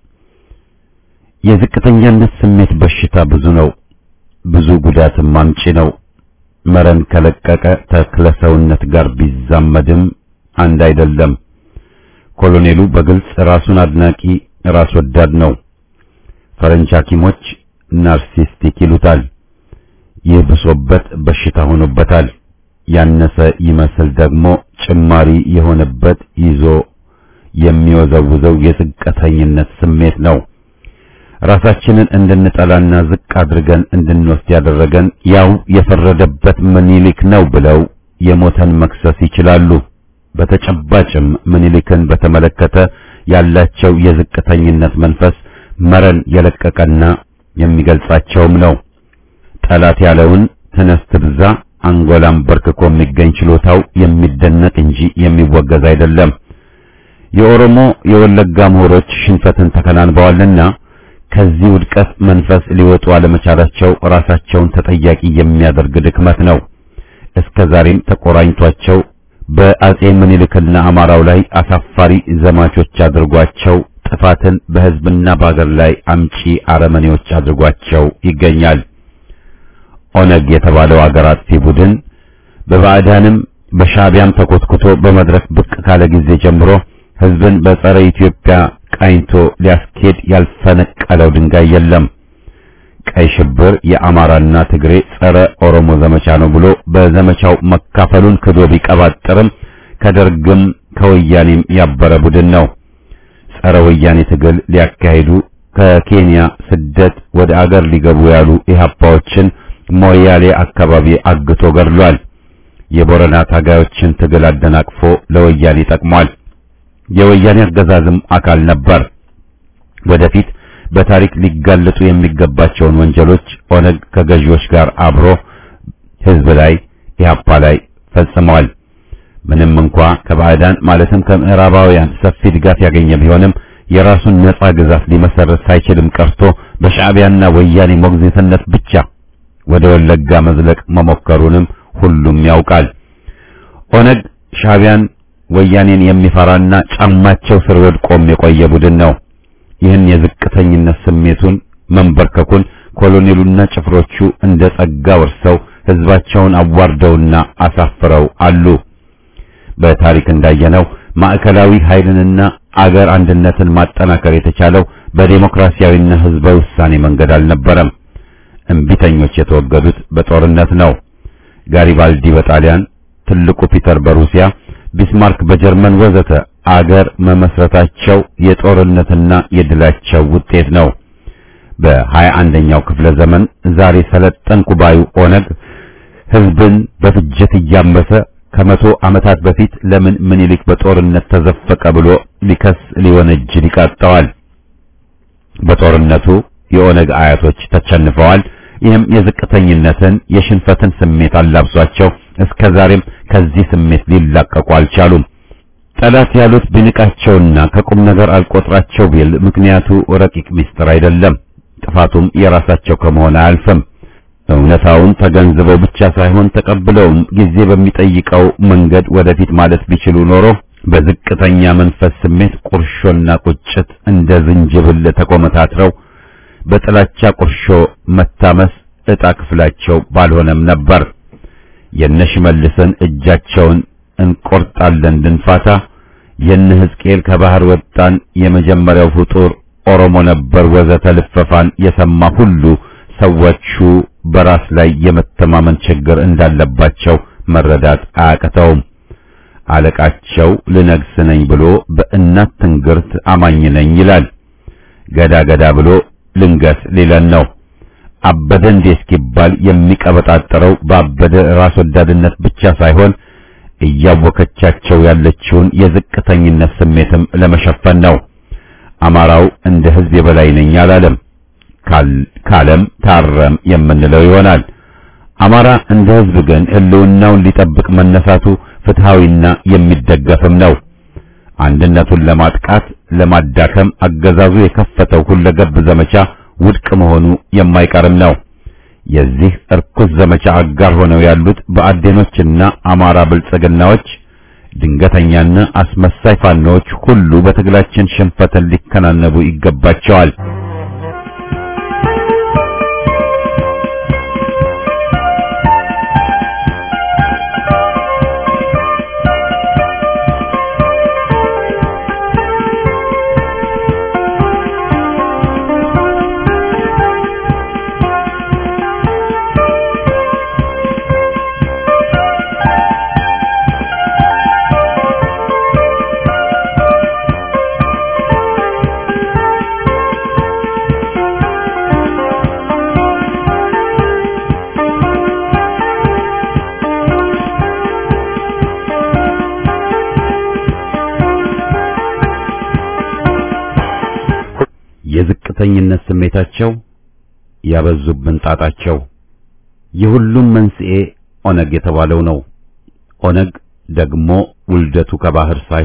Speaker 1: የዝቅተኛነት ስሜት በሽታ ብዙ ነው፣ ብዙ ጉዳትም አምጪ ነው። መረን ከለቀቀ ተክለ ሰውነት ጋር ቢዛመድም አንድ አይደለም። ኮሎኔሉ በግልጽ ራሱን አድናቂ ራስ ወዳድ ነው። ፈረንጅ ሐኪሞች ናርሲስቲክ ይሉታል። ይህ ብሶበት በሽታ ሆኖበታል። ያነሰ ይመስል ደግሞ ጭማሪ የሆነበት ይዞ የሚወዘውዘው የዝቅተኝነት ስሜት ነው። ራሳችንን እንድንጠላና ዝቅ አድርገን እንድንወስድ ያደረገን ያው የፈረደበት ምኒልክ ነው ብለው የሞተን መክሰስ ይችላሉ። በተጨባጭም ምኒልክን በተመለከተ ያላቸው የዝቅተኝነት መንፈስ መረን የለቀቀና የሚገልጻቸውም ነው። ጠላት ያለውን ተነስ ትብዛ አንጎላም በርክኮ የሚገኝ ችሎታው የሚደነቅ እንጂ የሚወገዝ አይደለም። የኦሮሞ የወለጋ ምሁሮች ሽንፈትን ተከናንበዋልና ከዚህ ውድቀት መንፈስ ሊወጡ አለመቻላቸው ራሳቸውን ተጠያቂ የሚያደርግ ድክመት ነው። እስከ ዛሬም ተቆራኝቷቸው በአጼ ምኒልክና አማራው ላይ አሳፋሪ ዘማቾች አድርጓቸው ጥፋትን በሕዝብና በአገር ላይ አምጪ አረመኔዎች አድርጓቸው ይገኛል። ኦነግ የተባለው አገር አጥፊ ቡድን በባዕዳንም በሻዕቢያም ተኮትኩቶ በመድረክ ብቅ ካለ ጊዜ ጀምሮ ሕዝብን በጸረ ኢትዮጵያ ቃኝቶ ሊያስኬድ ያልፈነቀለው ድንጋይ የለም። ቀይ ሽብር የአማራና ትግሬ ጸረ ኦሮሞ ዘመቻ ነው ብሎ በዘመቻው መካፈሉን ክዶ ቢቀባጥርም ከደርግም ከወያኔም ያበረ ቡድን ነው። ጸረ ወያኔ ትግል ሊያካሂዱ ከኬንያ ስደት ወደ አገር ሊገቡ ያሉ ኢህአፓዎችን ሞያሌ አካባቢ አግቶ ገድሏል። የቦረና ታጋዮችን ትግል አደናቅፎ ለወያኔ ጠቅሟል። የወያኔ አገዛዝም አካል ነበር። ወደፊት በታሪክ ሊጋለጡ የሚገባቸውን ወንጀሎች ኦነግ ከገዢዎች ጋር አብሮ ህዝብ ላይ ኢህአፓ ላይ ፈጽመዋል። ምንም እንኳ ከባዕዳን ማለትም ከምዕራባውያን ሰፊ ድጋፍ ያገኘ ቢሆንም የራሱን ነጻ ግዛት ሊመሰረት ሳይችልም ቀርቶ በሻዕቢያና ወያኔ ሞግዚትነት ብቻ ወደ ወለጋ መዝለቅ መሞከሩንም ሁሉም ያውቃል። ኦነግ ሻዕቢያን ወያኔን የሚፈራና ጫማቸው ስር ወድቆም የቆየ ቡድን ነው። ይህን የዝቅተኝነት ስሜቱን መንበርከኩን ኮሎኔሉና ጭፍሮቹ እንደ ጸጋ ወርሰው ህዝባቸውን አዋርደውና አሳፍረው አሉ። በታሪክ እንዳየነው ማዕከላዊ ኃይልንና አገር አንድነትን ማጠናከር የተቻለው በዴሞክራሲያዊና ህዝባዊ ውሳኔ መንገድ አልነበረም። እምቢተኞች የተወገዱት በጦርነት ነው። ጋሪባልዲ በጣሊያን፣ ትልቁ ፒተር በሩሲያ፣ ቢስማርክ በጀርመን ወዘተ አገር መመስረታቸው የጦርነትና የድላቸው ውጤት ነው። በሀያ አንደኛው ክፍለ ዘመን ዛሬ ሰለጠንኩ ባዩ ኦነግ ህዝብን በፍጀት እያመሰ ከመቶ ዓመታት በፊት ለምን ምኒልክ በጦርነት ተዘፈቀ ብሎ ሊከስ ሊወነጅል ይቃጣዋል። በጦርነቱ የኦነግ አያቶች ተቸንፈዋል። ይህም የዝቅተኝነትን የሽንፈትን ስሜት አላብሷቸው እስከ ዛሬም ከዚህ ስሜት ሊላቀቁ አልቻሉም። ጠላት ያሉት ቢንቃቸውና ከቁም ነገር አልቆጥራቸው ቢል ምክንያቱ ረቂቅ ምስጢር አይደለም። ጥፋቱም የራሳቸው ከመሆን አያልፍም። እውነታውን ተገንዝበው ብቻ ሳይሆን ተቀብለውም ጊዜ በሚጠይቀው መንገድ ወደፊት ማለት ቢችሉ ኖሮ በዝቅተኛ መንፈስ ስሜት ቁርሾና ቁጭት እንደ ዝንጅብል ተቆመታትረው በጥላቻ ቁርሾ መታመስ ዕጣ ክፍላቸው ባልሆነም ነበር። የነሽመልስን እጃቸውን እንቆርጣለን ድንፋታ፣ የነ ሕዝቅኤል ከባህር ወጣን የመጀመሪያው ፍጡር ኦሮሞ ነበር ወዘተ ልፈፋን የሰማ ሁሉ ሰዎቹ በራስ ላይ የመተማመን ችግር እንዳለባቸው መረዳት አያቅተውም። አለቃቸው ልነግስ ነኝ ብሎ በእናት ትንግርት አማኝ ነኝ ይላል። ገዳ ገዳ ብሎ ልንገስ ሊለን ነው። አበደ እንዴ እስኪባል የሚቀበጣጠረው ባበደ ራስ ወዳድነት ብቻ ሳይሆን እያወከቻቸው ያለችውን የዝቅተኝነት ስሜትም ለመሸፈን ነው። አማራው እንደ ሕዝብ የበላይ ነኝ አላለም። ካለም ታረም የምንለው ይሆናል። አማራ እንደ ሕዝብ ግን ሕልውናውን ሊጠብቅ መነሳቱ ፍትሃዊና የሚደገፍም ነው። አንድነቱን ለማጥቃት ለማዳከም አገዛዙ የከፈተው ሁለገብ ዘመቻ ውድቅ መሆኑ የማይቀርም ነው። የዚህ እርኩስ ዘመቻ አጋር ሆነው ያሉት በአዴኖችና አማራ ብልጽግናዎች፣ ድንገተኛና አስመሳይ ፋኖዎች ሁሉ በትግላችን ሽንፈትን ሊከናነቡ ይገባቸዋል። የዝቅተኝነት ስሜታቸው ያበዙብን ጣጣቸው የሁሉም መንስኤ ኦነግ የተባለው ነው። ኦነግ ደግሞ ውልደቱ ከባህር ሳይሆን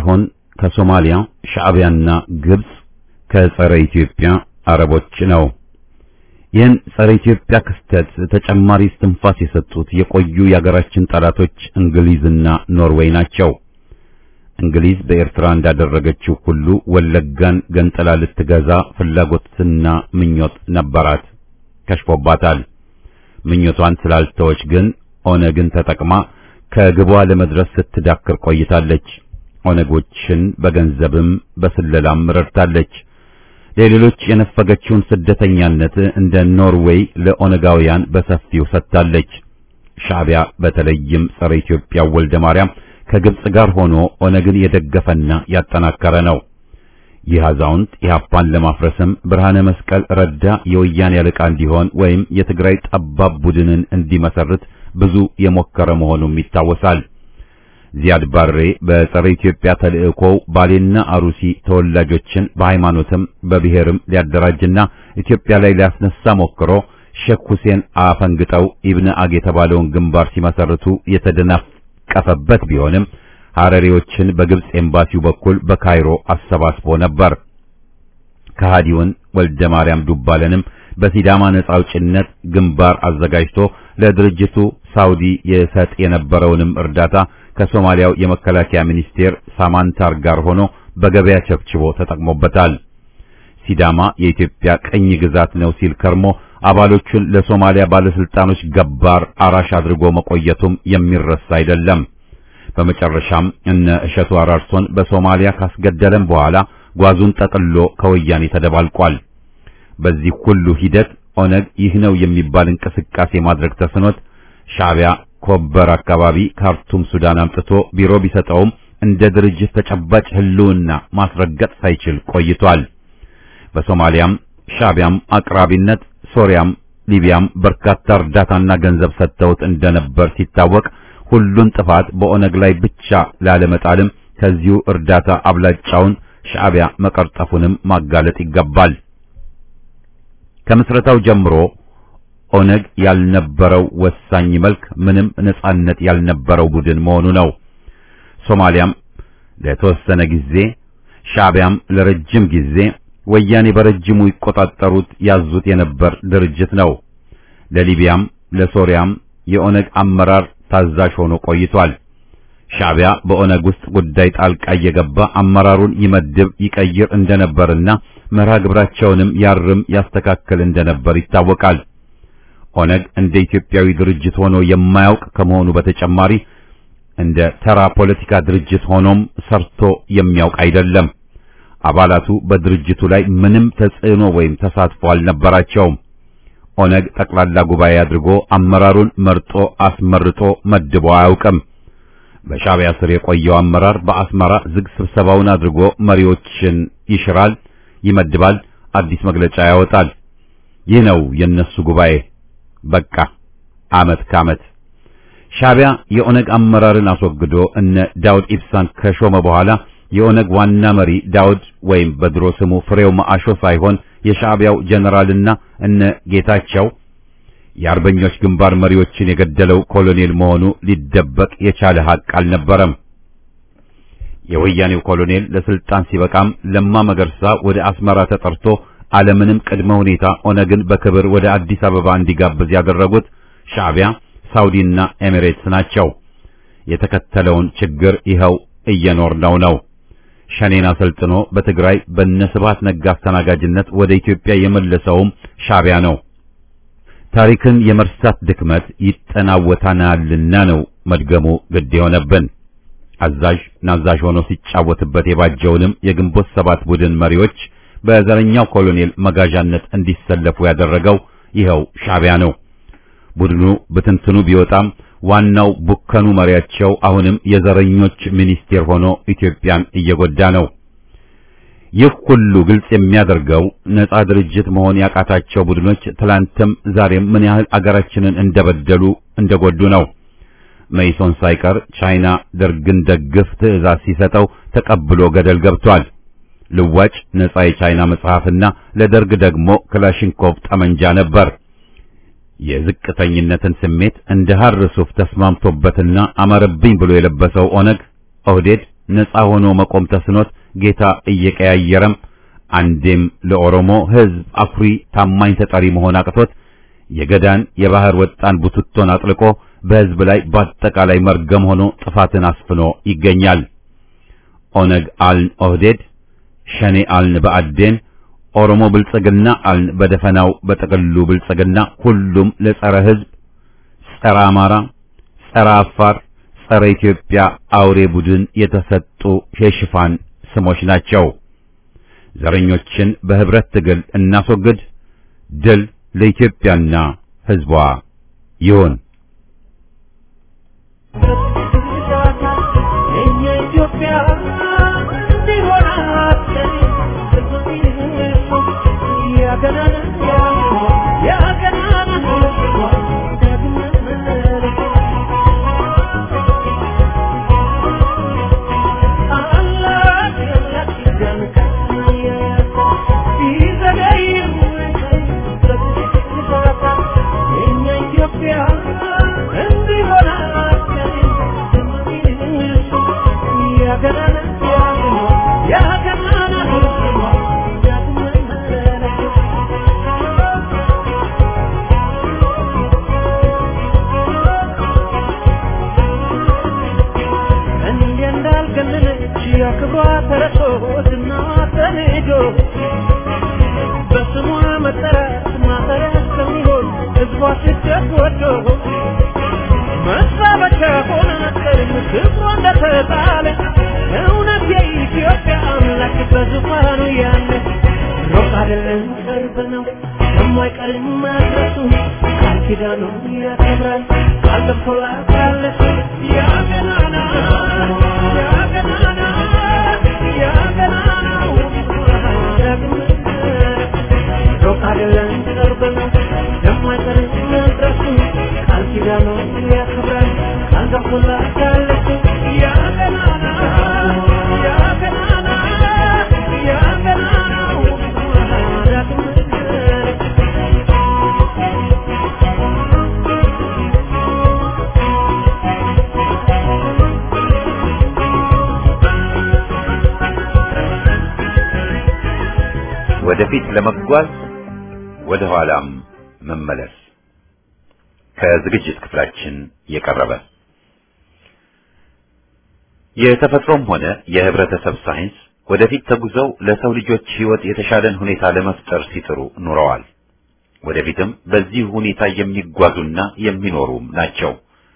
Speaker 1: ከሶማሊያ ሻዕቢያና ግብጽ ከጸረ ኢትዮጵያ አረቦች ነው። ይህን ጸረ ኢትዮጵያ ክስተት ተጨማሪ እስትንፋስ የሰጡት የቆዩ የአገራችን ጠላቶች እንግሊዝና ኖርዌይ ናቸው። እንግሊዝ በኤርትራ እንዳደረገችው ሁሉ ወለጋን ገንጥላ ልትገዛ ፍላጎትና ምኞት ነበራት፣ ከሽፎባታል። ምኞቷን ስላልተወች ግን ኦነግን ተጠቅማ ከግቧ ለመድረስ ስትዳክር ቆይታለች። ኦነጎችን በገንዘብም በስለላም ረድታለች። ለሌሎች የነፈገችውን ስደተኛነት እንደ ኖርዌይ ለኦነጋውያን በሰፊው ሰጥታለች። ሻዕቢያ በተለይም ጸረ ኢትዮጵያ ወልደ ማርያም ከግብጽ ጋር ሆኖ ኦነግን የደገፈና ያጠናከረ ነው። ይህ አዛውንት ኢህአፓን ለማፍረስም ብርሃነ መስቀል ረዳ የወያኔ አለቃ እንዲሆን ወይም የትግራይ ጠባብ ቡድንን እንዲመሰርት ብዙ የሞከረ መሆኑም ይታወሳል። ዚያድ ባሬ በጸረ ኢትዮጵያ ተልእኮው ባሌና አሩሲ ተወላጆችን በሃይማኖትም በብሔርም ሊያደራጅና ኢትዮጵያ ላይ ሊያስነሳ ሞክሮ ሼክ ሁሴን አፈንግጠው ኢብነ አግ የተባለውን ግንባር ሲመሰርቱ የተደናቀፈበት ቢሆንም ሐረሪዎችን በግብጽ ኤምባሲው በኩል በካይሮ አሰባስቦ ነበር። ከሃዲውን ወልደ ማርያም ዱባለንም በሲዳማ ነጻ አውጭነት ግንባር አዘጋጅቶ ለድርጅቱ ሳውዲ የሰጥ የነበረውንም እርዳታ ከሶማሊያው የመከላከያ ሚኒስቴር ሳማንታር ጋር ሆኖ በገበያ ቸብችቦ ተጠቅሞበታል። ሲዳማ የኢትዮጵያ ቅኝ ግዛት ነው ሲል ከርሞ አባሎቹን ለሶማሊያ ባለስልጣኖች ገባር አራሽ አድርጎ መቆየቱም የሚረሳ አይደለም። በመጨረሻም እነ እሸቱ አራርሶን በሶማሊያ ካስገደለም በኋላ ጓዙን ጠቅሎ ከወያኔ ተደባልቋል። በዚህ ሁሉ ሂደት ኦነግ ይህ ነው የሚባል እንቅስቃሴ ማድረግ ተስኖት ሻዕቢያ ኮበር አካባቢ ካርቱም ሱዳን አምጥቶ ቢሮ ቢሰጠውም እንደ ድርጅት ተጨባጭ ህልውና ማስረገጥ ሳይችል ቆይቷል። በሶማሊያም ሻዕቢያም አቅራቢነት ሶሪያም ሊቢያም በርካታ እርዳታና ገንዘብ ሰጥተውት እንደነበር ሲታወቅ ሁሉን ጥፋት በኦነግ ላይ ብቻ ላለመጣልም ከዚሁ እርዳታ አብላጫውን ሻዕቢያ መቀርጠፉንም ማጋለጥ ይገባል። ከምስረታው ጀምሮ ኦነግ ያልነበረው ወሳኝ መልክ ምንም ነጻነት ያልነበረው ቡድን መሆኑ ነው። ሶማሊያም ለተወሰነ ጊዜ፣ ሻዕቢያም ለረጅም ጊዜ፣ ወያኔ በረጅሙ ይቆጣጠሩት ያዙት የነበር ድርጅት ነው። ለሊቢያም ለሶሪያም የኦነግ አመራር ታዛዥ ሆኖ ቆይቷል። ሻዕቢያ በኦነግ ውስጥ ጉዳይ ጣልቃ እየገባ አመራሩን ይመድብ ይቀይር እንደነበርና መርሃ ግብራቸውንም ያርም ያስተካክል እንደነበር ይታወቃል። ኦነግ እንደ ኢትዮጵያዊ ድርጅት ሆኖ የማያውቅ ከመሆኑ በተጨማሪ እንደ ተራ ፖለቲካ ድርጅት ሆኖም ሰርቶ የሚያውቅ አይደለም። አባላቱ በድርጅቱ ላይ ምንም ተጽዕኖ ወይም ተሳትፎ አልነበራቸውም። ኦነግ ጠቅላላ ጉባኤ አድርጎ አመራሩን መርጦ አስመርጦ መድቦ አያውቅም። በሻዕቢያ ስር የቆየው አመራር በአስመራ ዝግ ስብሰባውን አድርጎ መሪዎችን ይሽራል፣ ይመድባል፣ አዲስ መግለጫ ያወጣል። ይህ ነው የነሱ ጉባኤ። በቃ አመት ከአመት ሻዕቢያ የኦነግ አመራርን አስወግዶ እነ ዳውድ ኢብሳን ከሾመ በኋላ የኦነግ ዋና መሪ ዳውድ ወይም በድሮ ስሙ ፍሬው ማአሾ ሳይሆን የሻዕቢያው ጀነራልና እነ ጌታቸው የአርበኞች ግንባር መሪዎችን የገደለው ኮሎኔል መሆኑ ሊደበቅ የቻለ ሐቅ አልነበረም። የወያኔው ኮሎኔል ለስልጣን ሲበቃም ለማ መገርሳ ወደ አስመራ ተጠርቶ አለምንም ቅድመ ሁኔታ ኦነግን በክብር ወደ አዲስ አበባ እንዲጋብዝ ያደረጉት ሻዕቢያ፣ ሳውዲና ኤሚሬትስ ናቸው። የተከተለውን ችግር ይኸው እየኖርነው ነው። ሸኔን አሰልጥኖ በትግራይ በነስባት ነጋ አስተናጋጅነት ወደ ኢትዮጵያ የመለሰውም ሻዕቢያ ነው። ታሪክን የመርሳት ድክመት ይጠናወታናልና ነው መድገሙ ግድ የሆነብን። አዛዥ ናዛዥ ሆኖ ሲጫወትበት የባጀውንም የግንቦት ሰባት ቡድን መሪዎች በዘረኛው ኮሎኔል መጋዣነት እንዲሰለፉ ያደረገው ይኸው ሻዕቢያ ነው። ቡድኑ ብትንትኑ ቢወጣም ዋናው ቡከኑ መሪያቸው አሁንም የዘረኞች ሚኒስቴር ሆኖ ኢትዮጵያን እየጎዳ ነው። ይህ ሁሉ ግልጽ የሚያደርገው ነጻ ድርጅት መሆን ያቃታቸው ቡድኖች ትላንትም ዛሬም ምን ያህል አገራችንን እንደበደሉ እንደጎዱ ነው። መይሶን ሳይቀር ቻይና ደርግን ደግፍ ትዕዛዝ ሲሰጠው ተቀብሎ ገደል ገብቷል። ልዋጭ ነጻ የቻይና መጽሐፍና ለደርግ ደግሞ ክላሽንኮቭ ጠመንጃ ነበር። የዝቅተኝነትን ስሜት እንደ ሐር ሱፍ ተስማምቶበትና አማረብኝ ብሎ የለበሰው ኦነግ ኦህዴድ ነፃ ሆኖ መቆም ተስኖት ጌታ እየቀያየረም አንዴም ለኦሮሞ ሕዝብ አኩሪ ታማኝ ተጠሪ መሆን አቅቶት የገዳን የባህር ወጣን ቡትቶን አጥልቆ በሕዝብ ላይ በአጠቃላይ መርገም ሆኖ ጥፋትን አስፍኖ ይገኛል። ኦነግ አልን ኦህዴድ፣ ሸኔ አልን በአዴን፣ ኦሮሞ ብልጽግና አልን በደፈናው በጥቅሉ ብልጽግና፣ ሁሉም ለጸረ ሕዝብ፣ ጸረ አማራ፣ ጸረ አፋር፣ ጸረ ኢትዮጵያ አውሬ ቡድን የተሰጡ የሽፋን ስሞች ናቸው። ዘረኞችን በህብረት ትግል እናስወግድ። ድል ለኢትዮጵያና ሕዝቧ ይሁን። ወደፊት ለመጓዝ ወደ ኋላም መመለስ ከዝግጅት ክፍላችን የቀረበ የተፈጥሮም ሆነ የህብረተሰብ ሳይንስ ወደፊት ተጉዘው ለሰው ልጆች ህይወት የተሻለን ሁኔታ ለመፍጠር ሲጥሩ ኑረዋል። ወደፊትም በዚህ ሁኔታ የሚጓዙና የሚኖሩም ናቸው።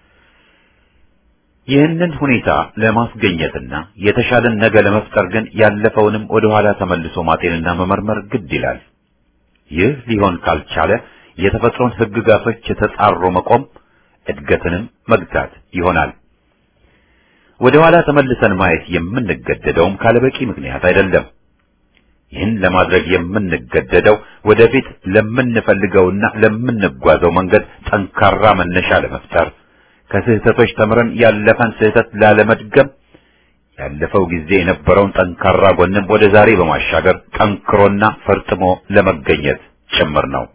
Speaker 1: ይህንን ሁኔታ ለማስገኘትና የተሻለን ነገ ለመፍጠር ግን ያለፈውንም ወደ ኋላ ተመልሶ ማጤንና መመርመር ግድ ይላል። ይህ ሊሆን ካልቻለ የተፈጥሮን ህግጋቶች የተጻሮ መቆም እድገትንም መግታት ይሆናል። ወደ ኋላ ተመልሰን ማየት የምንገደደውም ካለበቂ ምክንያት አይደለም። ይህን ለማድረግ የምንገደደው ወደፊት ለምንፈልገውና ለምንጓዘው መንገድ ጠንካራ መነሻ ለመፍጠር ከስህተቶች ተምረን ያለፈን ስህተት ላለመድገም ያለፈው ጊዜ የነበረውን ጠንካራ ጎንም ወደ ዛሬ በማሻገር ጠንክሮና ፈርጥሞ ለመገኘት ጭምር ነው።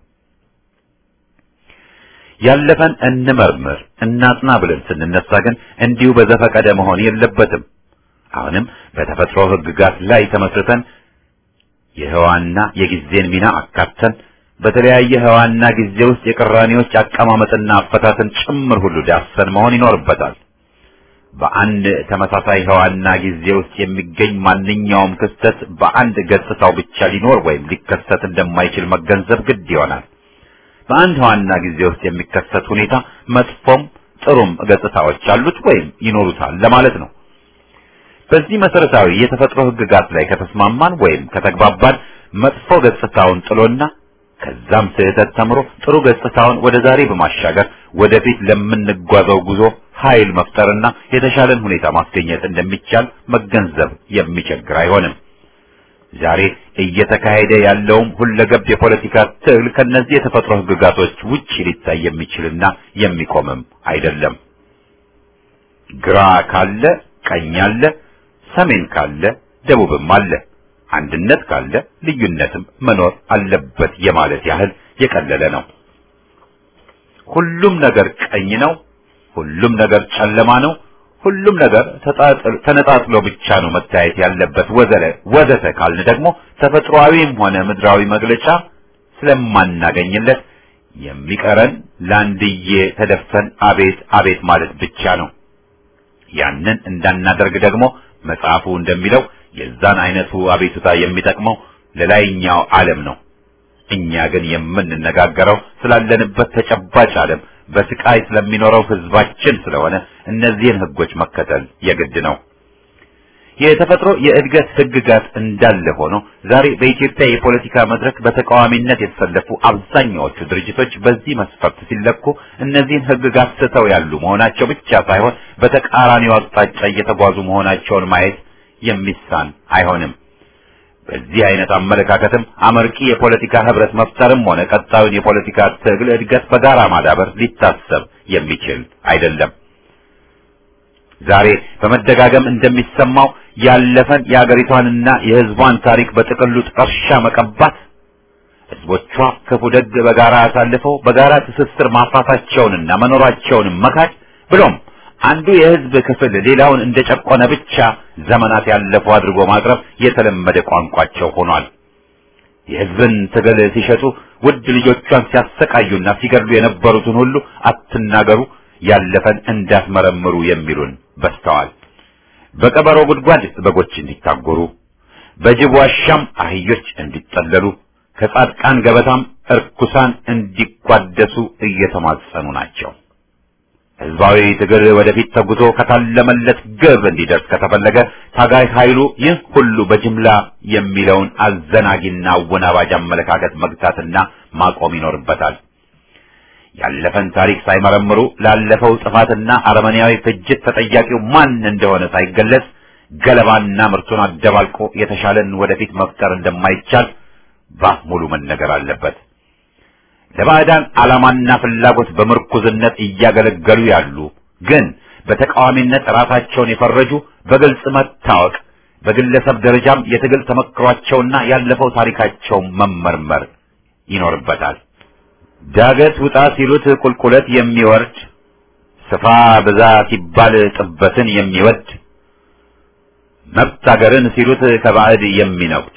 Speaker 1: ያለፈን እንመርምር እናጥና ብለን ስንነሳ ግን እንዲሁ በዘፈቀደ መሆን የለበትም። አሁንም በተፈጥሮ ህግጋት ላይ ተመስርተን የህዋና የጊዜን ሚና አካተን በተለያየ ህዋና ጊዜ ውስጥ የቅራኔዎች አቀማመጥና አፈታትን ጭምር ሁሉ ዳሰን መሆን ይኖርበታል። በአንድ ተመሳሳይ ህዋና ጊዜ ውስጥ የሚገኝ ማንኛውም ክስተት በአንድ ገጽታው ብቻ ሊኖር ወይም ሊከሰት እንደማይችል መገንዘብ ግድ ይሆናል። በአንድ ህዋና ጊዜ ውስጥ የሚከሰት ሁኔታ መጥፎም ጥሩም ገጽታዎች አሉት ወይም ይኖሩታል ለማለት ነው። በዚህ መሰረታዊ የተፈጥሮ ህግጋት ላይ ከተስማማን ወይም ከተግባባን መጥፎ ገጽታውን ጥሎና ከዛም ስህተት ተምሮ ጥሩ ገጽታውን ወደ ዛሬ በማሻገር ወደፊት ለምንጓዘው ጉዞ ኃይል መፍጠርና የተሻለን ሁኔታ ማስገኘት እንደሚቻል መገንዘብ የሚቸግር አይሆንም። ዛሬ እየተካሄደ ያለውም ሁለገብ የፖለቲካ ትግል ከነዚህ የተፈጥሮ ህግጋቶች ውጪ ሊታይ የሚችልና የሚቆምም አይደለም። ግራ ካለ ቀኝ አለ፣ ሰሜን ካለ ደቡብም አለ። አንድነት ካለ ልዩነትም መኖር አለበት የማለት ያህል የቀለለ ነው። ሁሉም ነገር ቀኝ ነው፣ ሁሉም ነገር ጨለማ ነው፣ ሁሉም ነገር ተነጣጥሎ ብቻ ነው መታየት ያለበት ወዘለ ወዘተ ካልን ደግሞ ተፈጥሯዊም ሆነ ምድራዊ መግለጫ ስለማናገኝለት የሚቀረን ለአንድዬ ተደፍተን አቤት አቤት ማለት ብቻ ነው። ያንን እንዳናደርግ ደግሞ መጽሐፉ እንደሚለው የዛን አይነቱ አቤቱታ የሚጠቅመው ለላይኛው ዓለም ነው። እኛ ግን የምንነጋገረው ስላለንበት ተጨባጭ ዓለም በስቃይ ስለሚኖረው ህዝባችን ስለሆነ እነዚህን ህጎች መከተል የግድ ነው። የተፈጥሮ የእድገት ህግጋት እንዳለ ሆኖ ዛሬ በኢትዮጵያ የፖለቲካ መድረክ በተቃዋሚነት የተሰለፉ አብዛኛዎቹ ድርጅቶች በዚህ መስፈርት ሲለኩ እነዚህን ህግጋት ስተው ያሉ መሆናቸው ብቻ ሳይሆን በተቃራኒው አቅጣጫ እየተጓዙ መሆናቸውን ማየት የሚሳን አይሆንም። በዚህ አይነት አመለካከትም አመርቂ የፖለቲካ ህብረት መፍጠርም ሆነ ቀጣዩን የፖለቲካ ትግል እድገት በጋራ ማዳበር ሊታሰብ የሚችል አይደለም። ዛሬ በመደጋገም እንደሚሰማው ያለፈን የአገሪቷንና የህዝቧን ታሪክ በጥቅሉ ጥርሻ መቀባት፣ ህዝቦቿ ክፉ ደግ በጋራ አሳልፈው በጋራ ትስስር ማፍራታቸውንና መኖራቸውንም መካድ ብሎም አንዱ የህዝብ ክፍል ሌላውን እንደጨቆነ ብቻ ዘመናት ያለፉ አድርጎ ማቅረብ የተለመደ ቋንቋቸው ሆኗል። የህዝብን ትግል ሲሸጡ ውድ ልጆቿን ሲያሰቃዩና ሲገድሉ የነበሩትን ሁሉ አትናገሩ፣ ያለፈን እንዳትመረምሩ የሚሉን በስተዋል። በቀበሮ ጉድጓድ በጎች እንዲታጎሩ፣ በጅብ ዋሻም አህዮች እንዲጠለሉ፣ ከጻድቃን ገበታም እርኩሳን እንዲቋደሱ እየተማጸኑ ናቸው። ህዝባዊ ትግል ወደፊት ተጉዞ ከታለመለት ግብ እንዲደርስ ከተፈለገ ታጋይ ኃይሉ ይህ ሁሉ በጅምላ የሚለውን አዘናጊና አወናባጅ አመለካከት መግታትና ማቆም ይኖርበታል። ያለፈን ታሪክ ሳይመረምሩ ላለፈው ጥፋትና አረመኔያዊ ፍጅት ተጠያቂው ማን እንደሆነ ሳይገለጽ ገለባና ምርቱን አደባልቆ የተሻለን ወደፊት መፍጠር እንደማይቻል ባፍ ሙሉ መነገር አለበት። ለባዕዳን ዓላማና ፍላጎት በምርኩዝነት እያገለገሉ ያሉ ግን በተቃዋሚነት ራሳቸውን የፈረጁ በግልጽ መታወቅ፣ በግለሰብ ደረጃም የትግል ተመክሯቸውና ያለፈው ታሪካቸው መመርመር ይኖርበታል። ዳገት ውጣ ሲሉት ቁልቁለት የሚወርድ ስፋ ብዛ ሲባል ጥበትን የሚወድ መብት አገርን ሲሉት ከባዕድ የሚነጉድ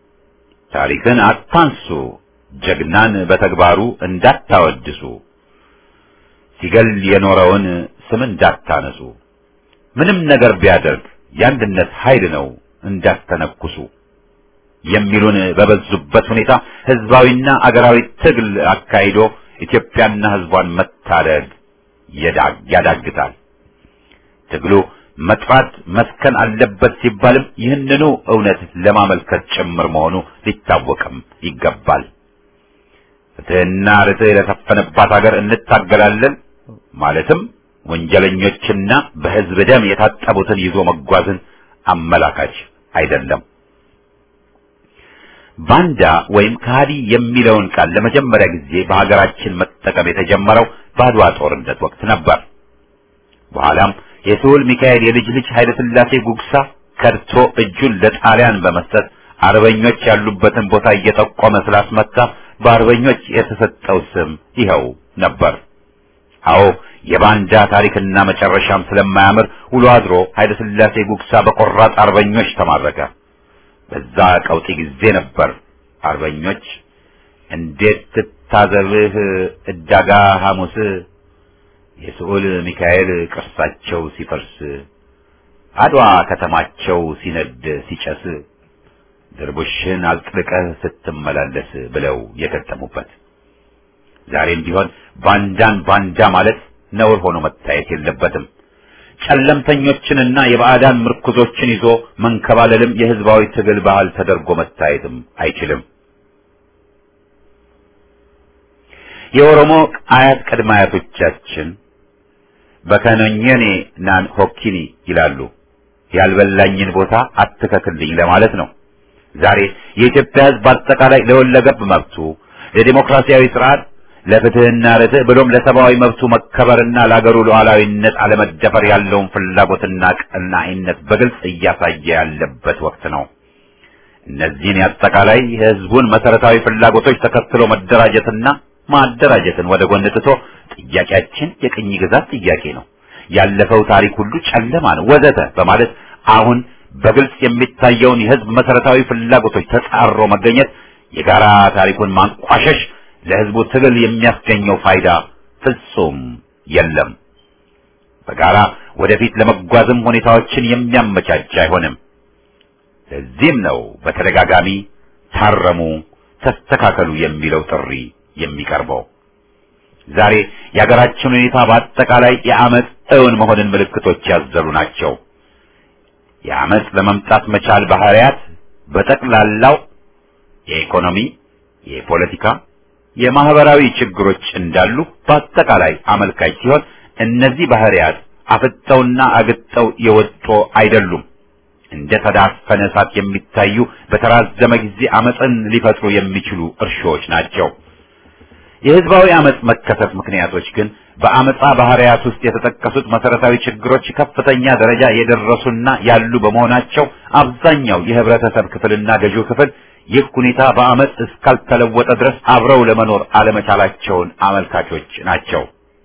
Speaker 1: ታሪክን አታንሱ ጀግናን በተግባሩ እንዳታወድሱ ሲገል የኖረውን ስም እንዳታነሱ ምንም ነገር ቢያደርግ የአንድነት ኃይል ነው እንዳትተነኩሱ የሚሉን በበዙበት ሁኔታ ህዝባዊና አገራዊ ትግል አካሂዶ ኢትዮጵያና ህዝቧን መታደግ ያዳግታል። ትግሉ መጥራት መስከን አለበት ሲባልም ይህንኑ እውነት ለማመልከት ጭምር መሆኑ ሊታወቅም ይገባል። ፍትህና ርትዕ ለሰፈነባት ሀገር እንታገላለን ማለትም ወንጀለኞችና በህዝብ ደም የታጠቡትን ይዞ መጓዝን አመላካች አይደለም። ባንዳ ወይም ከሃዲ የሚለውን ቃል ለመጀመሪያ ጊዜ በሀገራችን መጠቀም የተጀመረው በአድዋ ጦርነት ወቅት ነበር። በኋላም የስሁል ሚካኤል የልጅ ልጅ ኃይለ ሥላሴ ጉግሳ ከድቶ እጁን ለጣሊያን በመስጠት አርበኞች ያሉበትን ቦታ እየጠቆመ ስላስመታ በአርበኞች የተሰጠው ስም ይኸው ነበር። አዎ የባንዳ ታሪክና መጨረሻም ስለማያምር ውሎ አድሮ ኃይለ ሥላሴ ጉግሳ በቆራጥ አርበኞች ተማረከ። በዛ ቀውጢ ጊዜ ነበር አርበኞች እንዴት ትታዘብህ እዳጋ ሐሙስ የስዑል ሚካኤል ቅርሳቸው ሲፈርስ አድዋ ከተማቸው ሲነድ ሲጨስ ድርቡሽን አጥልቀህ ስትመላለስ ብለው የገጠሙበት። ዛሬም ቢሆን ባንዳን ባንዳ ማለት ነውር ሆኖ መታየት የለበትም። ጨለምተኞችንና የባዕዳን ምርኩዞችን ይዞ መንከባለልም የህዝባዊ ትግል ባህል ተደርጎ መታየትም አይችልም። የኦሮሞ አያት ቅድመ አያቶቻችን በከነኘኔ ናን ሆኪኒ ይላሉ። ያልበላኝን ቦታ አትከክልኝ ለማለት ነው። ዛሬ የኢትዮጵያ ህዝብ በአጠቃላይ ለወለገብ መብቱ፣ ለዲሞክራሲያዊ ስርዓት፣ ለፍትህና ርትዕ ብሎም ለሰብአዊ መብቱ መከበርና ለአገሩ ሉዓላዊነት አለመደፈር ያለውን ፍላጎትና ቀናኢነት በግልጽ እያሳየ ያለበት ወቅት ነው። እነዚህን የአጠቃላይ የህዝቡን መሰረታዊ ፍላጎቶች ተከትሎ መደራጀትና ማደራጀትን ወደ ጎን ትቶ ጥያቄያችን የቅኝ ግዛት ጥያቄ ነው፣ ያለፈው ታሪክ ሁሉ ጨለማ ነው ወዘተ በማለት አሁን በግልጽ የሚታየውን የህዝብ መሰረታዊ ፍላጎቶች ተጻሮ መገኘት የጋራ ታሪኩን ማንቋሸሽ ለህዝቡ ትግል የሚያስገኘው ፋይዳ ፍጹም የለም። በጋራ ወደፊት ለመጓዝም ሁኔታዎችን የሚያመቻች አይሆንም። ለዚህም ነው በተደጋጋሚ ታረሙ፣ ተስተካከሉ የሚለው ጥሪ የሚቀርበው። ዛሬ የሀገራችን ሁኔታ በአጠቃላይ የአመፅ እውን መሆንን ምልክቶች ያዘሉ ናቸው። የአመፅ ለመምጣት መቻል ባህሪያት በጠቅላላው የኢኮኖሚ፣ የፖለቲካ፣ የማህበራዊ ችግሮች እንዳሉ በአጠቃላይ አመልካች ሲሆን እነዚህ ባህሪያት አፍጠውና አግጠው የወጡ አይደሉም። እንደ ተዳፈነ እሳት የሚታዩ በተራዘመ ጊዜ አመፅን ሊፈጥሩ የሚችሉ እርሾዎች ናቸው። የህዝባዊ አመፅ መከሰት ምክንያቶች ግን በአመፃ ባህሪያት ውስጥ የተጠቀሱት መሰረታዊ ችግሮች ከፍተኛ ደረጃ የደረሱና ያሉ በመሆናቸው አብዛኛው የህብረተሰብ ክፍልና ገዢው ክፍል ይህ ሁኔታ በአመፅ እስካልተለወጠ ድረስ አብረው ለመኖር አለመቻላቸውን አመልካቾች ናቸው።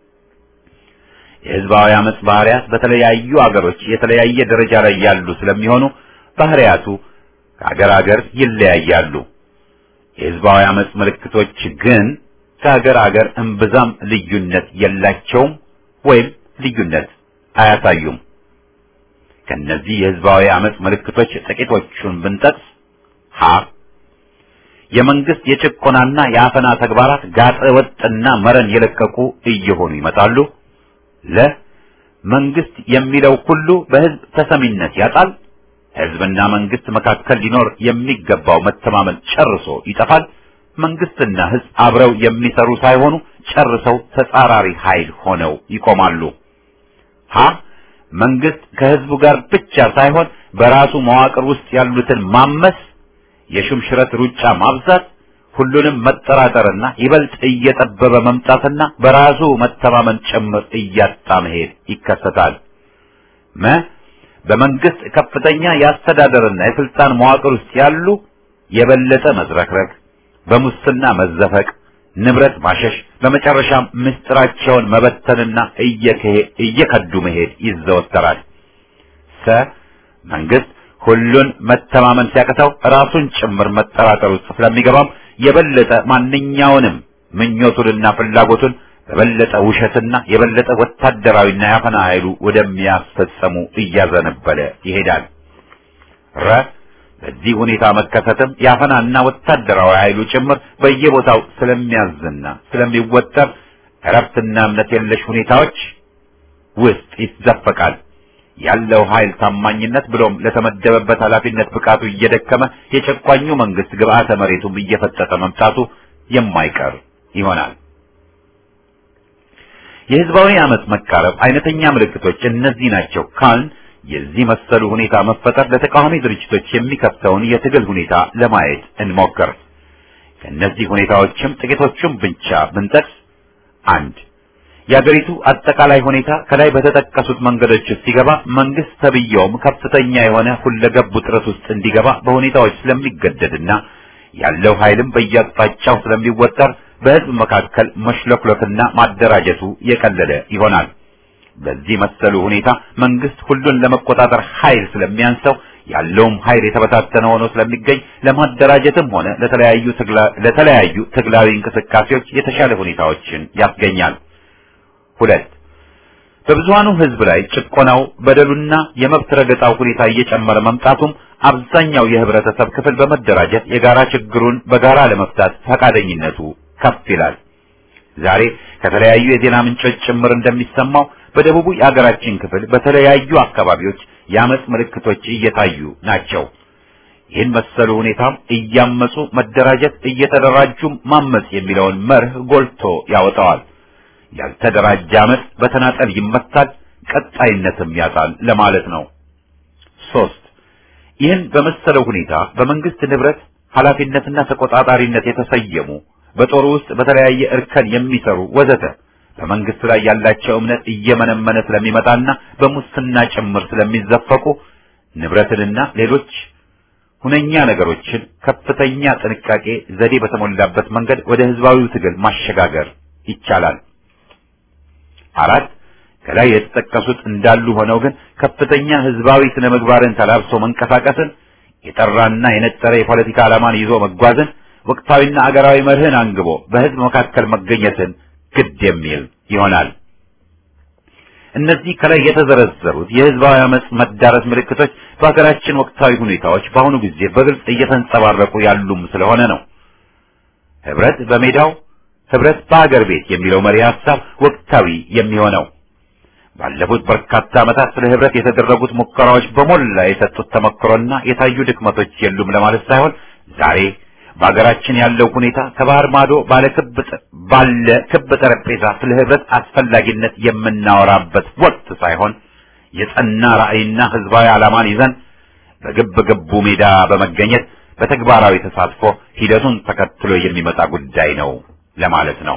Speaker 1: የህዝባዊ አመፅ ባህሪያት በተለያዩ አገሮች የተለያየ ደረጃ ላይ ያሉ ስለሚሆኑ ባህሪያቱ ከአገር አገር ይለያያሉ። የህዝባዊ አመፅ ምልክቶች ግን ከሀገር አገር እምብዛም ልዩነት የላቸውም ወይም ልዩነት አያሳዩም። ከነዚህ የህዝባዊ አመፅ ምልክቶች ጥቂቶቹን ብንጠቅስ ሀ የመንግስት የጭቆናና የአፈና ተግባራት ጋጠ ወጥና መረን የለቀቁ እየሆኑ ይመጣሉ። ለ መንግስት የሚለው ሁሉ በህዝብ ተሰሚነት ያጣል። ህዝብና መንግስት መካከል ሊኖር የሚገባው መተማመን ጨርሶ ይጠፋል። መንግስትና ህዝብ አብረው የሚሰሩ ሳይሆኑ ጨርሰው ተጻራሪ ኃይል ሆነው ይቆማሉ። ሀ መንግስት ከህዝቡ ጋር ብቻ ሳይሆን በራሱ መዋቅር ውስጥ ያሉትን ማመስ፣ የሹምሽረት ሩጫ ማብዛት፣ ሁሉንም መጠራጠርና ይበልጥ እየጠበበ መምጣትና በራሱ መተማመን ጭምር እያጣ መሄድ ይከሰታል። መ በመንግስት ከፍተኛ የአስተዳደርና የስልጣን መዋቅር ውስጥ ያሉ የበለጠ መዝረክረክ በሙስና መዘፈቅ፣ ንብረት ማሸሽ፣ በመጨረሻም ምስጢራቸውን መበተንና እየከዱ መሄድ ይዘወተራል። ሰ መንግስት ሁሉን መተማመን ሲያቅተው ራሱን ጭምር መጠራጠር ውስጥ ስለሚገባም የበለጠ ማንኛውንም ምኞቱንና ፍላጎቱን በበለጠ ውሸትና የበለጠ ወታደራዊና ያፈና ኃይሉ ወደሚያስፈጸሙ እያዘነበለ ይሄዳል። ረ በዚህ ሁኔታ መከሰትም የአፈናና ወታደራዊ ኃይሉ ጭምር በየቦታው ስለሚያዝና ስለሚወጠር እረፍትና እምነት የለሽ ሁኔታዎች ውስጥ ይዘፈቃል። ያለው ኃይል ታማኝነት ብሎም ለተመደበበት ኃላፊነት ብቃቱ እየደከመ የጨቋኙ መንግስት ግብአተ መሬቱም እየፈጠጠ መምጣቱ የማይቀር ይሆናል። የህዝባዊ አመፅ መቃረብ አይነተኛ ምልክቶች እነዚህ ናቸው ካልን የዚህ መሰሉ ሁኔታ መፈጠር ለተቃዋሚ ድርጅቶች የሚከፍተውን የትግል ሁኔታ ለማየት እንሞክር። ከእነዚህ ሁኔታዎችም ጥቂቶቹም ብቻ ብንጠቅስ፣ አንድ የአገሪቱ አጠቃላይ ሁኔታ ከላይ በተጠቀሱት መንገዶች ውስጥ ሲገባ መንግስት ተብየውም ከፍተኛ የሆነ ሁለገብ ውጥረት ውስጥ እንዲገባ በሁኔታዎች ስለሚገደድና ያለው ኃይልም በየአቅጣጫው ስለሚወጠር በህዝብ መካከል መሽለክለክና ማደራጀቱ የቀለለ ይሆናል። በዚህ መሰሉ ሁኔታ መንግስት ሁሉን ለመቆጣጠር ኃይል ስለሚያንሰው ያለውም ኃይል የተበታተነ ሆኖ ስለሚገኝ ለማደራጀትም ሆነ ለተለያዩ ለተለያዩ ትግላዊ እንቅስቃሴዎች የተሻለ ሁኔታዎችን ያስገኛል። ሁለት በብዙሃኑ ህዝብ ላይ ጭቆናው፣ በደሉና የመብት ረገጣው ሁኔታ እየጨመረ መምጣቱም አብዛኛው የህብረተሰብ ክፍል በመደራጀት የጋራ ችግሩን በጋራ ለመፍታት ፈቃደኝነቱ ከፍ ይላል። ዛሬ ከተለያዩ የዜና ምንጮች ጭምር እንደሚሰማው በደቡቡ የአገራችን ክፍል በተለያዩ አካባቢዎች የአመፅ ምልክቶች እየታዩ ናቸው። ይህን መሰሉ ሁኔታም እያመፁ መደራጀት፣ እየተደራጁም ማመፅ የሚለውን መርህ ጎልቶ ያወጣዋል። ያልተደራጀ አመፅ በተናጠል ይመታል፣ ቀጣይነትም ያጣል ለማለት ነው። ሶስት ይህን በመሰለው ሁኔታ በመንግስት ንብረት ኃላፊነትና ተቆጣጣሪነት የተሰየሙ በጦሩ ውስጥ በተለያየ እርከን የሚሰሩ ወዘተ በመንግስት ላይ ያላቸው እምነት እየመነመነ ስለሚመጣና በሙስና ጭምር ስለሚዘፈቁ ንብረትንና ሌሎች ሁነኛ ነገሮችን ከፍተኛ ጥንቃቄ ዘዴ በተሞላበት መንገድ ወደ ህዝባዊው ትግል ማሸጋገር ይቻላል። አራት ከላይ የተጠቀሱት እንዳሉ ሆነው ግን ከፍተኛ ህዝባዊ ስነ ምግባርን ተላብሶ መንቀሳቀስን፣ የጠራና የነጠረ የፖለቲካ ዓላማን ይዞ መጓዝን፣ ወቅታዊና አገራዊ መርህን አንግቦ በህዝብ መካከል መገኘትን ግድ የሚል ይሆናል። እነዚህ ከላይ የተዘረዘሩት የህዝባዊ አመጽ መዳረስ ምልክቶች በሀገራችን ወቅታዊ ሁኔታዎች በአሁኑ ጊዜ በግልጽ እየተንጸባረቁ ያሉም ስለሆነ ነው። ህብረት በሜዳው ህብረት በአገር ቤት የሚለው መሪ ሀሳብ ወቅታዊ የሚሆነው ባለፉት በርካታ ዓመታት ስለ ህብረት የተደረጉት ሙከራዎች በሞላ የሰጡት ተመክሮና የታዩ ድክመቶች የሉም ለማለት ሳይሆን ዛሬ በሀገራችን ያለው ሁኔታ ከባህር ማዶ ባለ ክብ ባለ ክብ ጠረጴዛ ስለ ህብረት አስፈላጊነት የምናወራበት ወቅት ሳይሆን የጸና ራዕይና ህዝባዊ ዓላማን ይዘን በግብ ግቡ ሜዳ በመገኘት በተግባራዊ ተሳትፎ ሂደቱን ተከትሎ የሚመጣ ጉዳይ ነው ለማለት ነው።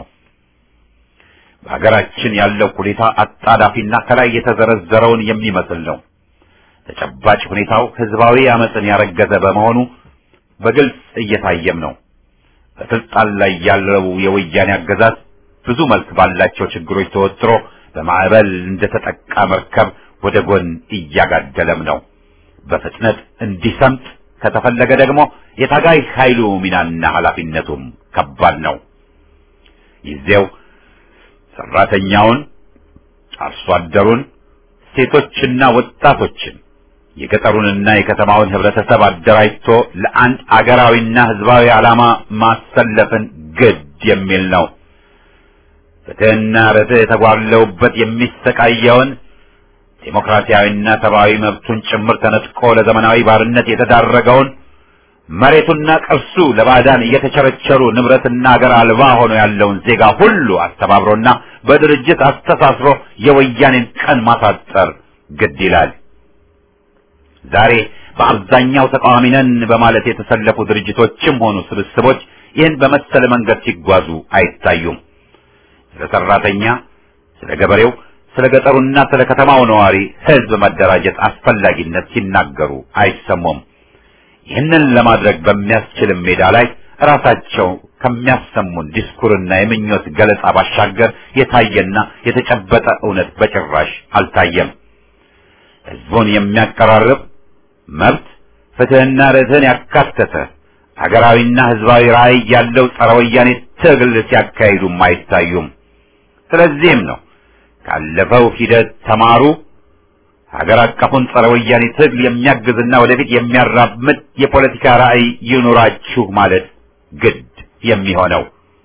Speaker 1: በሀገራችን ያለው ሁኔታ አጣዳፊና ከላይ የተዘረዘረውን የሚመስል ነው። ተጨባጭ ሁኔታው ህዝባዊ አመፅን ያረገዘ በመሆኑ በግልጽ እየታየም ነው። በስልጣን ላይ ያለው የወያኔ አገዛዝ ብዙ መልክ ባላቸው ችግሮች ተወጥሮ በማዕበል እንደተጠቃ መርከብ ወደ ጎን እያጋደለም ነው። በፍጥነት እንዲሰምጥ ከተፈለገ ደግሞ የታጋይ ኃይሉ ሚናና ኃላፊነቱም ከባድ ነው። ጊዜው ሰራተኛውን፣ አርሶ አደሩን፣ ሴቶችና ወጣቶችን የገጠሩንና የከተማውን ህብረተሰብ አደራጅቶ ለአንድ አገራዊና ህዝባዊ ዓላማ ማሰለፍን ግድ የሚል ነው። ፍትህና ርትዕ የተጓለውበት የሚሰቃየውን ዴሞክራሲያዊና ሰብአዊ መብቱን ጭምር ተነጥቆ ለዘመናዊ ባርነት የተዳረገውን መሬቱና ቅርሱ ለባዕዳን እየተቸረቸሩ ንብረትና አገር አልባ ሆኖ ያለውን ዜጋ ሁሉ አስተባብሮና በድርጅት አስተሳስሮ የወያኔን ቀን ማሳጠር ግድ ይላል። ዛሬ በአብዛኛው ተቃዋሚ ነን በማለት የተሰለፉ ድርጅቶችም ሆኑ ስብስቦች ይህን በመሰለ መንገድ ሲጓዙ አይታዩም። ስለ ሰራተኛ፣ ስለ ገበሬው፣ ስለ ገጠሩና ስለ ከተማው ነዋሪ ህዝብ መደራጀት አስፈላጊነት ሲናገሩ አይሰሙም። ይህንን ለማድረግ በሚያስችልም ሜዳ ላይ ራሳቸው ከሚያሰሙን ዲስኩርና የምኞት ገለጻ ባሻገር የታየና የተጨበጠ እውነት በጭራሽ አልታየም። ህዝቡን የሚያቀራርብ መብት፣ ፍትህና ርትዕን ያካተተ ሀገራዊና ህዝባዊ ራዕይ ያለው ጸረ ወያኔ ትግል ሲያካሂዱም አይታዩም። ስለዚህም ነው ካለፈው ሂደት ተማሩ፣ ሀገር አቀፉን ጸረ ወያኔ ትግል የሚያግዝና ወደፊት የሚያራምድ የፖለቲካ ራዕይ ይኑራችሁ ማለት ግድ የሚሆነው።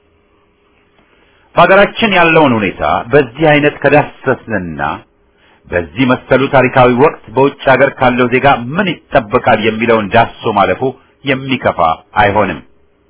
Speaker 1: በሀገራችን ያለውን ሁኔታ በዚህ አይነት ከዳሰስንና በዚህ መሰሉ ታሪካዊ ወቅት በውጭ ሀገር ካለው ዜጋ ምን ይጠበቃል የሚለውን ዳሶ ማለፉ የሚከፋ አይሆንም።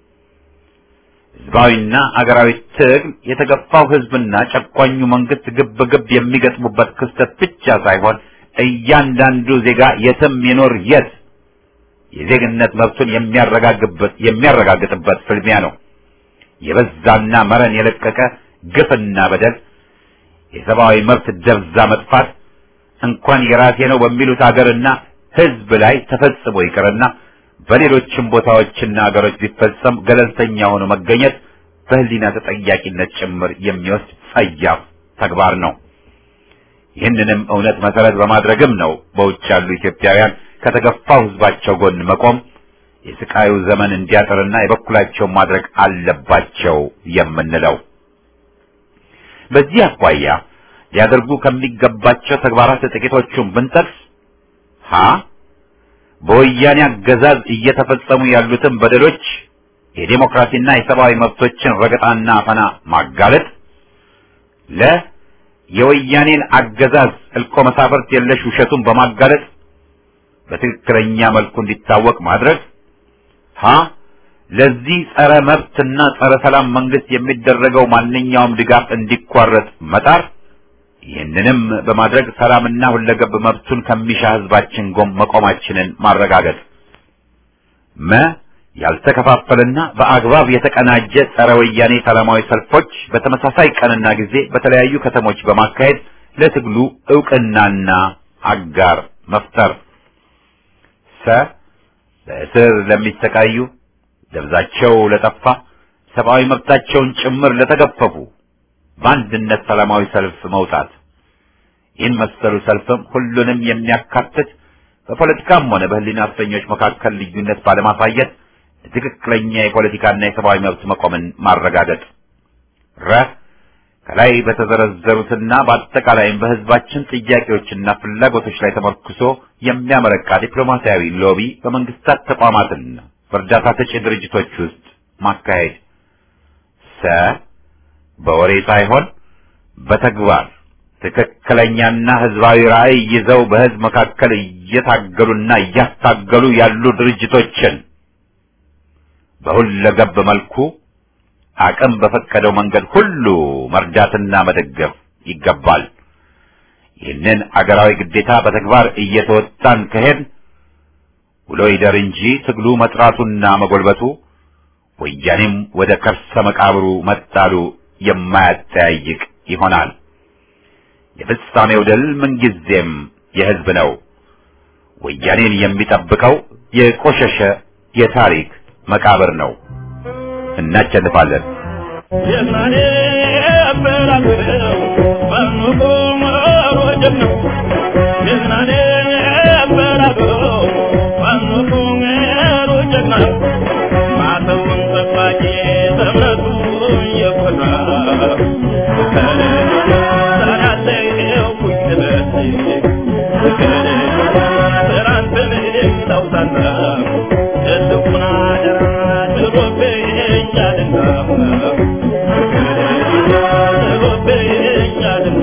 Speaker 1: ህዝባዊና አገራዊ ትግል የተገፋው ህዝብና ጨቋኙ መንግስት ግብ ግብ የሚገጥሙበት ክስተት ብቻ ሳይሆን እያንዳንዱ ዜጋ የትም ይኖር የት የዜግነት መብቱን የሚያረጋግጥበት የሚያረጋግጥበት ፍልሚያ ነው። የበዛና መረን የለቀቀ ግፍና በደል፣ የሰብአዊ መብት ደብዛ መጥፋት እንኳን የራሴ ነው በሚሉት አገርና ህዝብ ላይ ተፈጽሞ ይቅርና በሌሎችም ቦታዎችና አገሮች ቢፈጸም ገለልተኛ ሆኖ መገኘት በህሊና ተጠያቂነት ጭምር የሚወስድ ጸያፍ ተግባር ነው። ይህንንም እውነት መሰረት በማድረግም ነው በውጭ ያሉ ኢትዮጵያውያን ከተገፋው ህዝባቸው ጎን መቆም የስቃዩ ዘመን እንዲያጥርና የበኩላቸውን ማድረግ አለባቸው የምንለው። በዚህ አኳያ ሊያደርጉ ከሚገባቸው ተግባራት ጥቂቶቹን ብንጠቅስ ሀ በወያኔ አገዛዝ እየተፈጸሙ ያሉትን በደሎች የዴሞክራሲና የሰብአዊ መብቶችን ረገጣና አፈና ማጋለጥ፣ ለ የወያኔን አገዛዝ እልቆ መሳፍርት የለሽ ውሸቱን በማጋለጥ በትክክለኛ መልኩ እንዲታወቅ ማድረግ፣ ሀ ለዚህ ጸረ መብትና ጸረ ሰላም መንግስት የሚደረገው ማንኛውም ድጋፍ እንዲቋረጥ መጣር ይህንንም በማድረግ ሰላምና ሁለገብ መብቱን ከሚሻ ህዝባችን ጎን መቆማችንን ማረጋገጥ። መ ያልተከፋፈለና በአግባብ የተቀናጀ ጸረ ወያኔ ሰላማዊ ሰልፎች በተመሳሳይ ቀንና ጊዜ በተለያዩ ከተሞች በማካሄድ ለትግሉ እውቅናና አጋር መፍጠር። ሰ በእስር ለሚሰቃዩ ደብዛቸው ለጠፋ ሰብአዊ መብታቸውን ጭምር ለተገፈፉ በአንድነት ሰላማዊ ሰልፍ መውጣት። ይህን መሰሉ ሰልፍም ሁሉንም የሚያካትት በፖለቲካም ሆነ በሕሊና እስረኞች መካከል ልዩነት ባለማሳየት ትክክለኛ የፖለቲካና የሰብአዊ መብት መቆምን ማረጋገጥ ረ ከላይ በተዘረዘሩትና በአጠቃላይም በህዝባችን ጥያቄዎችና ፍላጎቶች ላይ ተመርኩሶ የሚያመረቃ ዲፕሎማሲያዊ ሎቢ በመንግስታት ተቋማትና በእርዳታ ሰጪ ድርጅቶች ውስጥ ማካሄድ ሰ በወሬ ሳይሆን በተግባር ትክክለኛና ህዝባዊ ራዕይ ይዘው በህዝብ መካከል እየታገሉና እያስታገሉ ያሉ ድርጅቶችን በሁለገብ መልኩ አቅም በፈቀደው መንገድ ሁሉ መርዳትና መደገፍ ይገባል። ይህንን አገራዊ ግዴታ በተግባር እየተወጣን ከሄድ ውሎ ይደር እንጂ ትግሉ መጥራቱና መጎልበቱ ወያኔም ወደ ከርሰ መቃብሩ መጣሉ የማያጠያይቅ ይሆናል። የፍጻሜው ድል ምንጊዜም የህዝብ ነው። ወያኔን የሚጠብቀው የቆሸሸ የታሪክ መቃብር ነው። እናቸንፋለን።
Speaker 4: የማኔ አበራገው ባንቆ መሮጀም ነው የማኔ አበራገው ባንቆ መሮጀም ነው ማተውን ጠባቂ ተምረቱ የፈራ ሰራለው ኩኝበት ሰራንተን ታውሳና የልቡና ደራ ትሮቤኛልና ትሮቤኛልና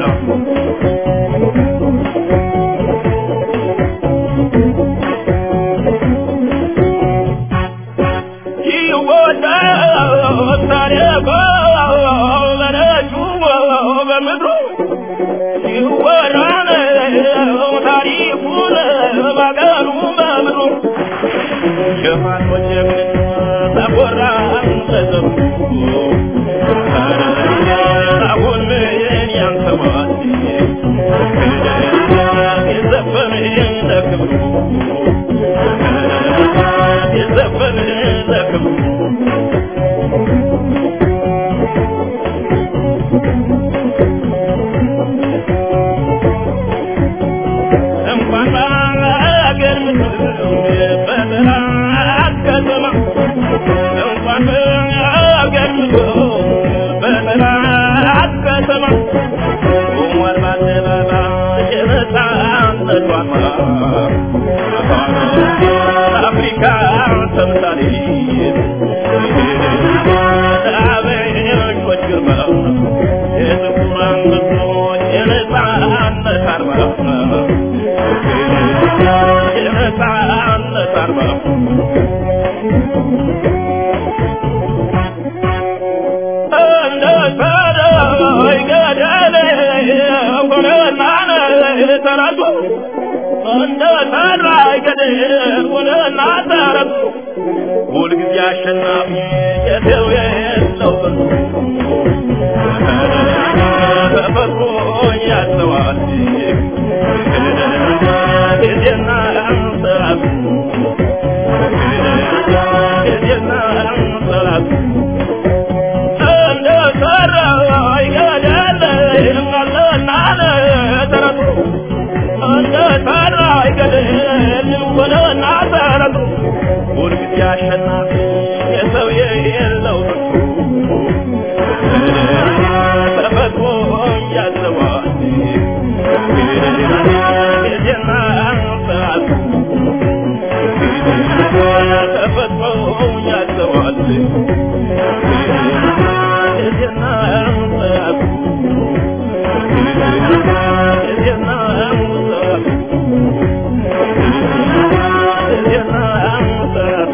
Speaker 4: ይወዳል ታሪኮ በነጩ በምድሩ ይወራል ታሪኩን ባገሩ በምድሩ ሸማኖች ተቆራ ተዘሩ አሁን ምን ያንሰዋል የዘፈን ለክብሩ የዘፈን ለክብሩ እንኳን ባገር በጠላት ከተማ እንኳን ባገር በጠላት ከተማ ቆሟል በአደባባይ የነጻነት ዋማ አፍሪካ ተምሳሌት አበሾች ግርማ የጥቁር አንበሶች የነጻነት አርማ የነጻነት አርማ እንደ ሰዳይ ገደል ሆነና ተራቱ እንደ ሰዳይ ገደል ሆነና ተራቱ ሁልጊዜ አሸናፊ የሰው የለው ተፈጥሮ ያዘዋል ጊዜና ሰዓቱ ጊዜና ሰዓቱ እንደ ሰራይ ገደል አለና ተረቱ እንደ ሰራይ ገደል ሆነና ተረቱ ሁልጊዜ አሸናፊ የሰው የለው ተፈጥሮ ያዘዋል ጊዜና ሰዓቱ ተፈጥሮ ያዘዋል ጊዜና ሰዓቱ ጊዜና ሰዓቱ ጊዜና ሰዓቱ